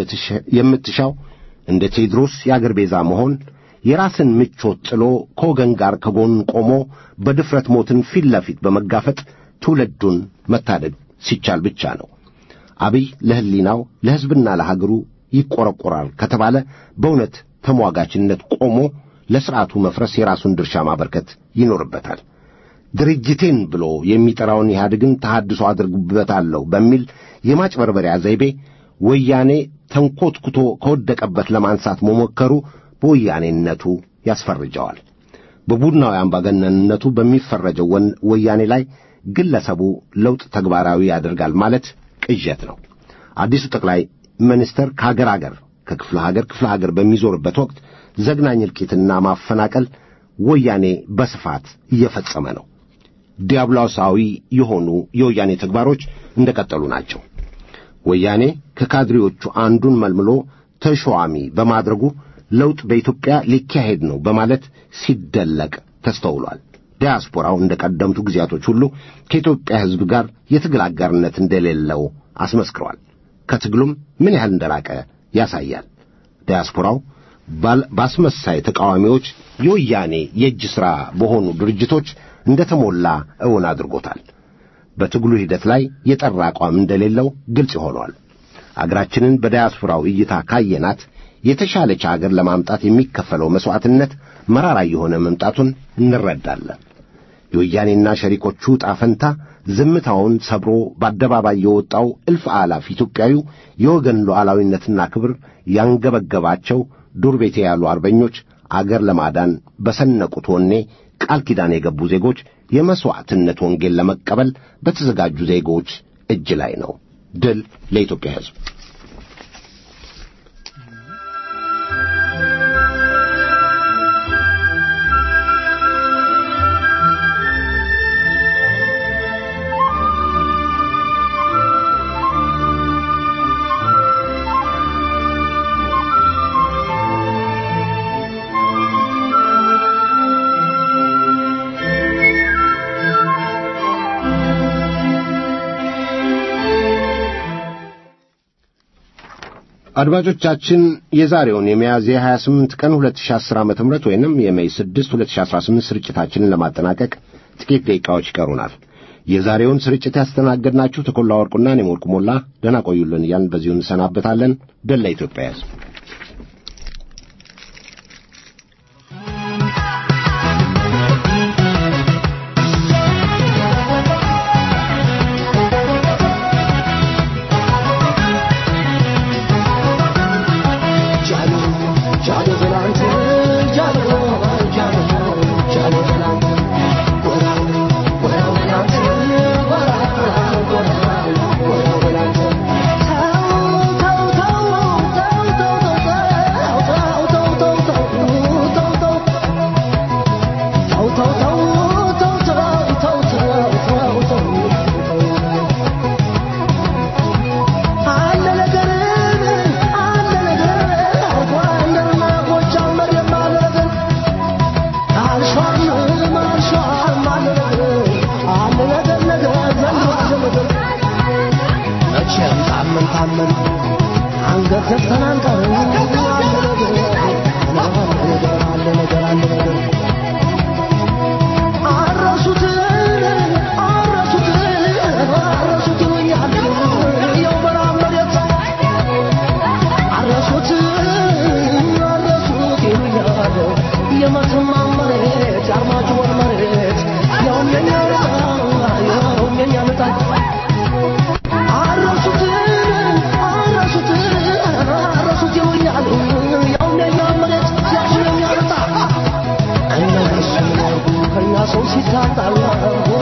የምትሻው እንደ ቴዎድሮስ የአገር ቤዛ መሆን፣ የራስን ምቾት ጥሎ ከወገን ጋር ከጎን ቆሞ በድፍረት ሞትን ፊት ለፊት በመጋፈጥ ትውልዱን መታደግ ሲቻል ብቻ ነው። አብይ ለሕሊናው ለሕዝብና ለሀገሩ ይቈረቈራል ከተባለ በእውነት ተሟጋችነት ቆሞ ለሥርዓቱ መፍረስ የራሱን ድርሻ ማበርከት ይኖርበታል። ድርጅቴን ብሎ የሚጠራውን ኢህአዴግን ተሐድሶ አድርግበታለሁ በሚል የማጭበርበሪያ ዘይቤ ወያኔ ተንኰትኩቶ ከወደቀበት ለማንሳት መሞከሩ በወያኔነቱ ያስፈርጀዋል። በቡድናዊ አምባገነንነቱ በሚፈረጀው ወያኔ ላይ ግለሰቡ ለውጥ ተግባራዊ ያደርጋል ማለት ቅዠት ነው። አዲሱ ጠቅላይ ሚኒስትር ከሀገር አገር ከክፍለ ሀገር ክፍለ ሀገር በሚዞርበት ወቅት ዘግናኝ እልቂትና ማፈናቀል ወያኔ በስፋት እየፈጸመ ነው። ዲያብሎሳዊ የሆኑ የወያኔ ተግባሮች እንደቀጠሉ ናቸው። ወያኔ ከካድሬዎቹ አንዱን መልምሎ ተሿሚ በማድረጉ ለውጥ በኢትዮጵያ ሊካሄድ ነው በማለት ሲደለቅ ተስተውሏል። ዲያስፖራው እንደ ቀደምቱ ጊዜያቶች ሁሉ ከኢትዮጵያ ሕዝብ ጋር የትግል አጋርነት እንደሌለው አስመስክሯል። ከትግሉም ምን ያህል እንደራቀ ያሳያል። ዲያስፖራው ባስመሳይ ተቃዋሚዎች የወያኔ የእጅ ሥራ በሆኑ ድርጅቶች እንደ ተሞላ እውን አድርጎታል። በትግሉ ሂደት ላይ የጠራ አቋም እንደሌለው ግልጽ ሆኗል። አገራችንን በዳያስፖራው እይታ ካየናት የተሻለች አገር ለማምጣት የሚከፈለው መሥዋዕትነት መራራ የሆነ መምጣቱን እንረዳለን። የወያኔና ሸሪኮቹ ጣፈንታ ዝምታውን ሰብሮ በአደባባይ የወጣው እልፍ አላፍ ኢትዮጵያዊው የወገን ሉዓላዊነትና ክብር ያንገበገባቸው ዱር ቤቴ ያሉ አርበኞች አገር ለማዳን በሰነቁት ወኔ ቃል ኪዳን የገቡ ዜጎች የመሥዋዕትነት ወንጌል ለመቀበል በተዘጋጁ ዜጎች እጅ ላይ ነው። ድል ለኢትዮጵያ ሕዝብ። አድማጮቻችን የዛሬውን የሚያዝያ 28 ቀን 2010 ዓ.ም ወይንም የሜይ 6 2018 ስርጭታችንን ለማጠናቀቅ ጥቂት ደቂቃዎች ይቀሩናል። የዛሬውን ስርጭት ያስተናገድናችሁ ተኮላ ወርቁና እኔም ወርቁ ሞላ ደህና ቆዩልን እያልን በዚሁ እንሰናበታለን። ደላ ኢትዮጵያ ሕዝብ ሰው ሲታጣላ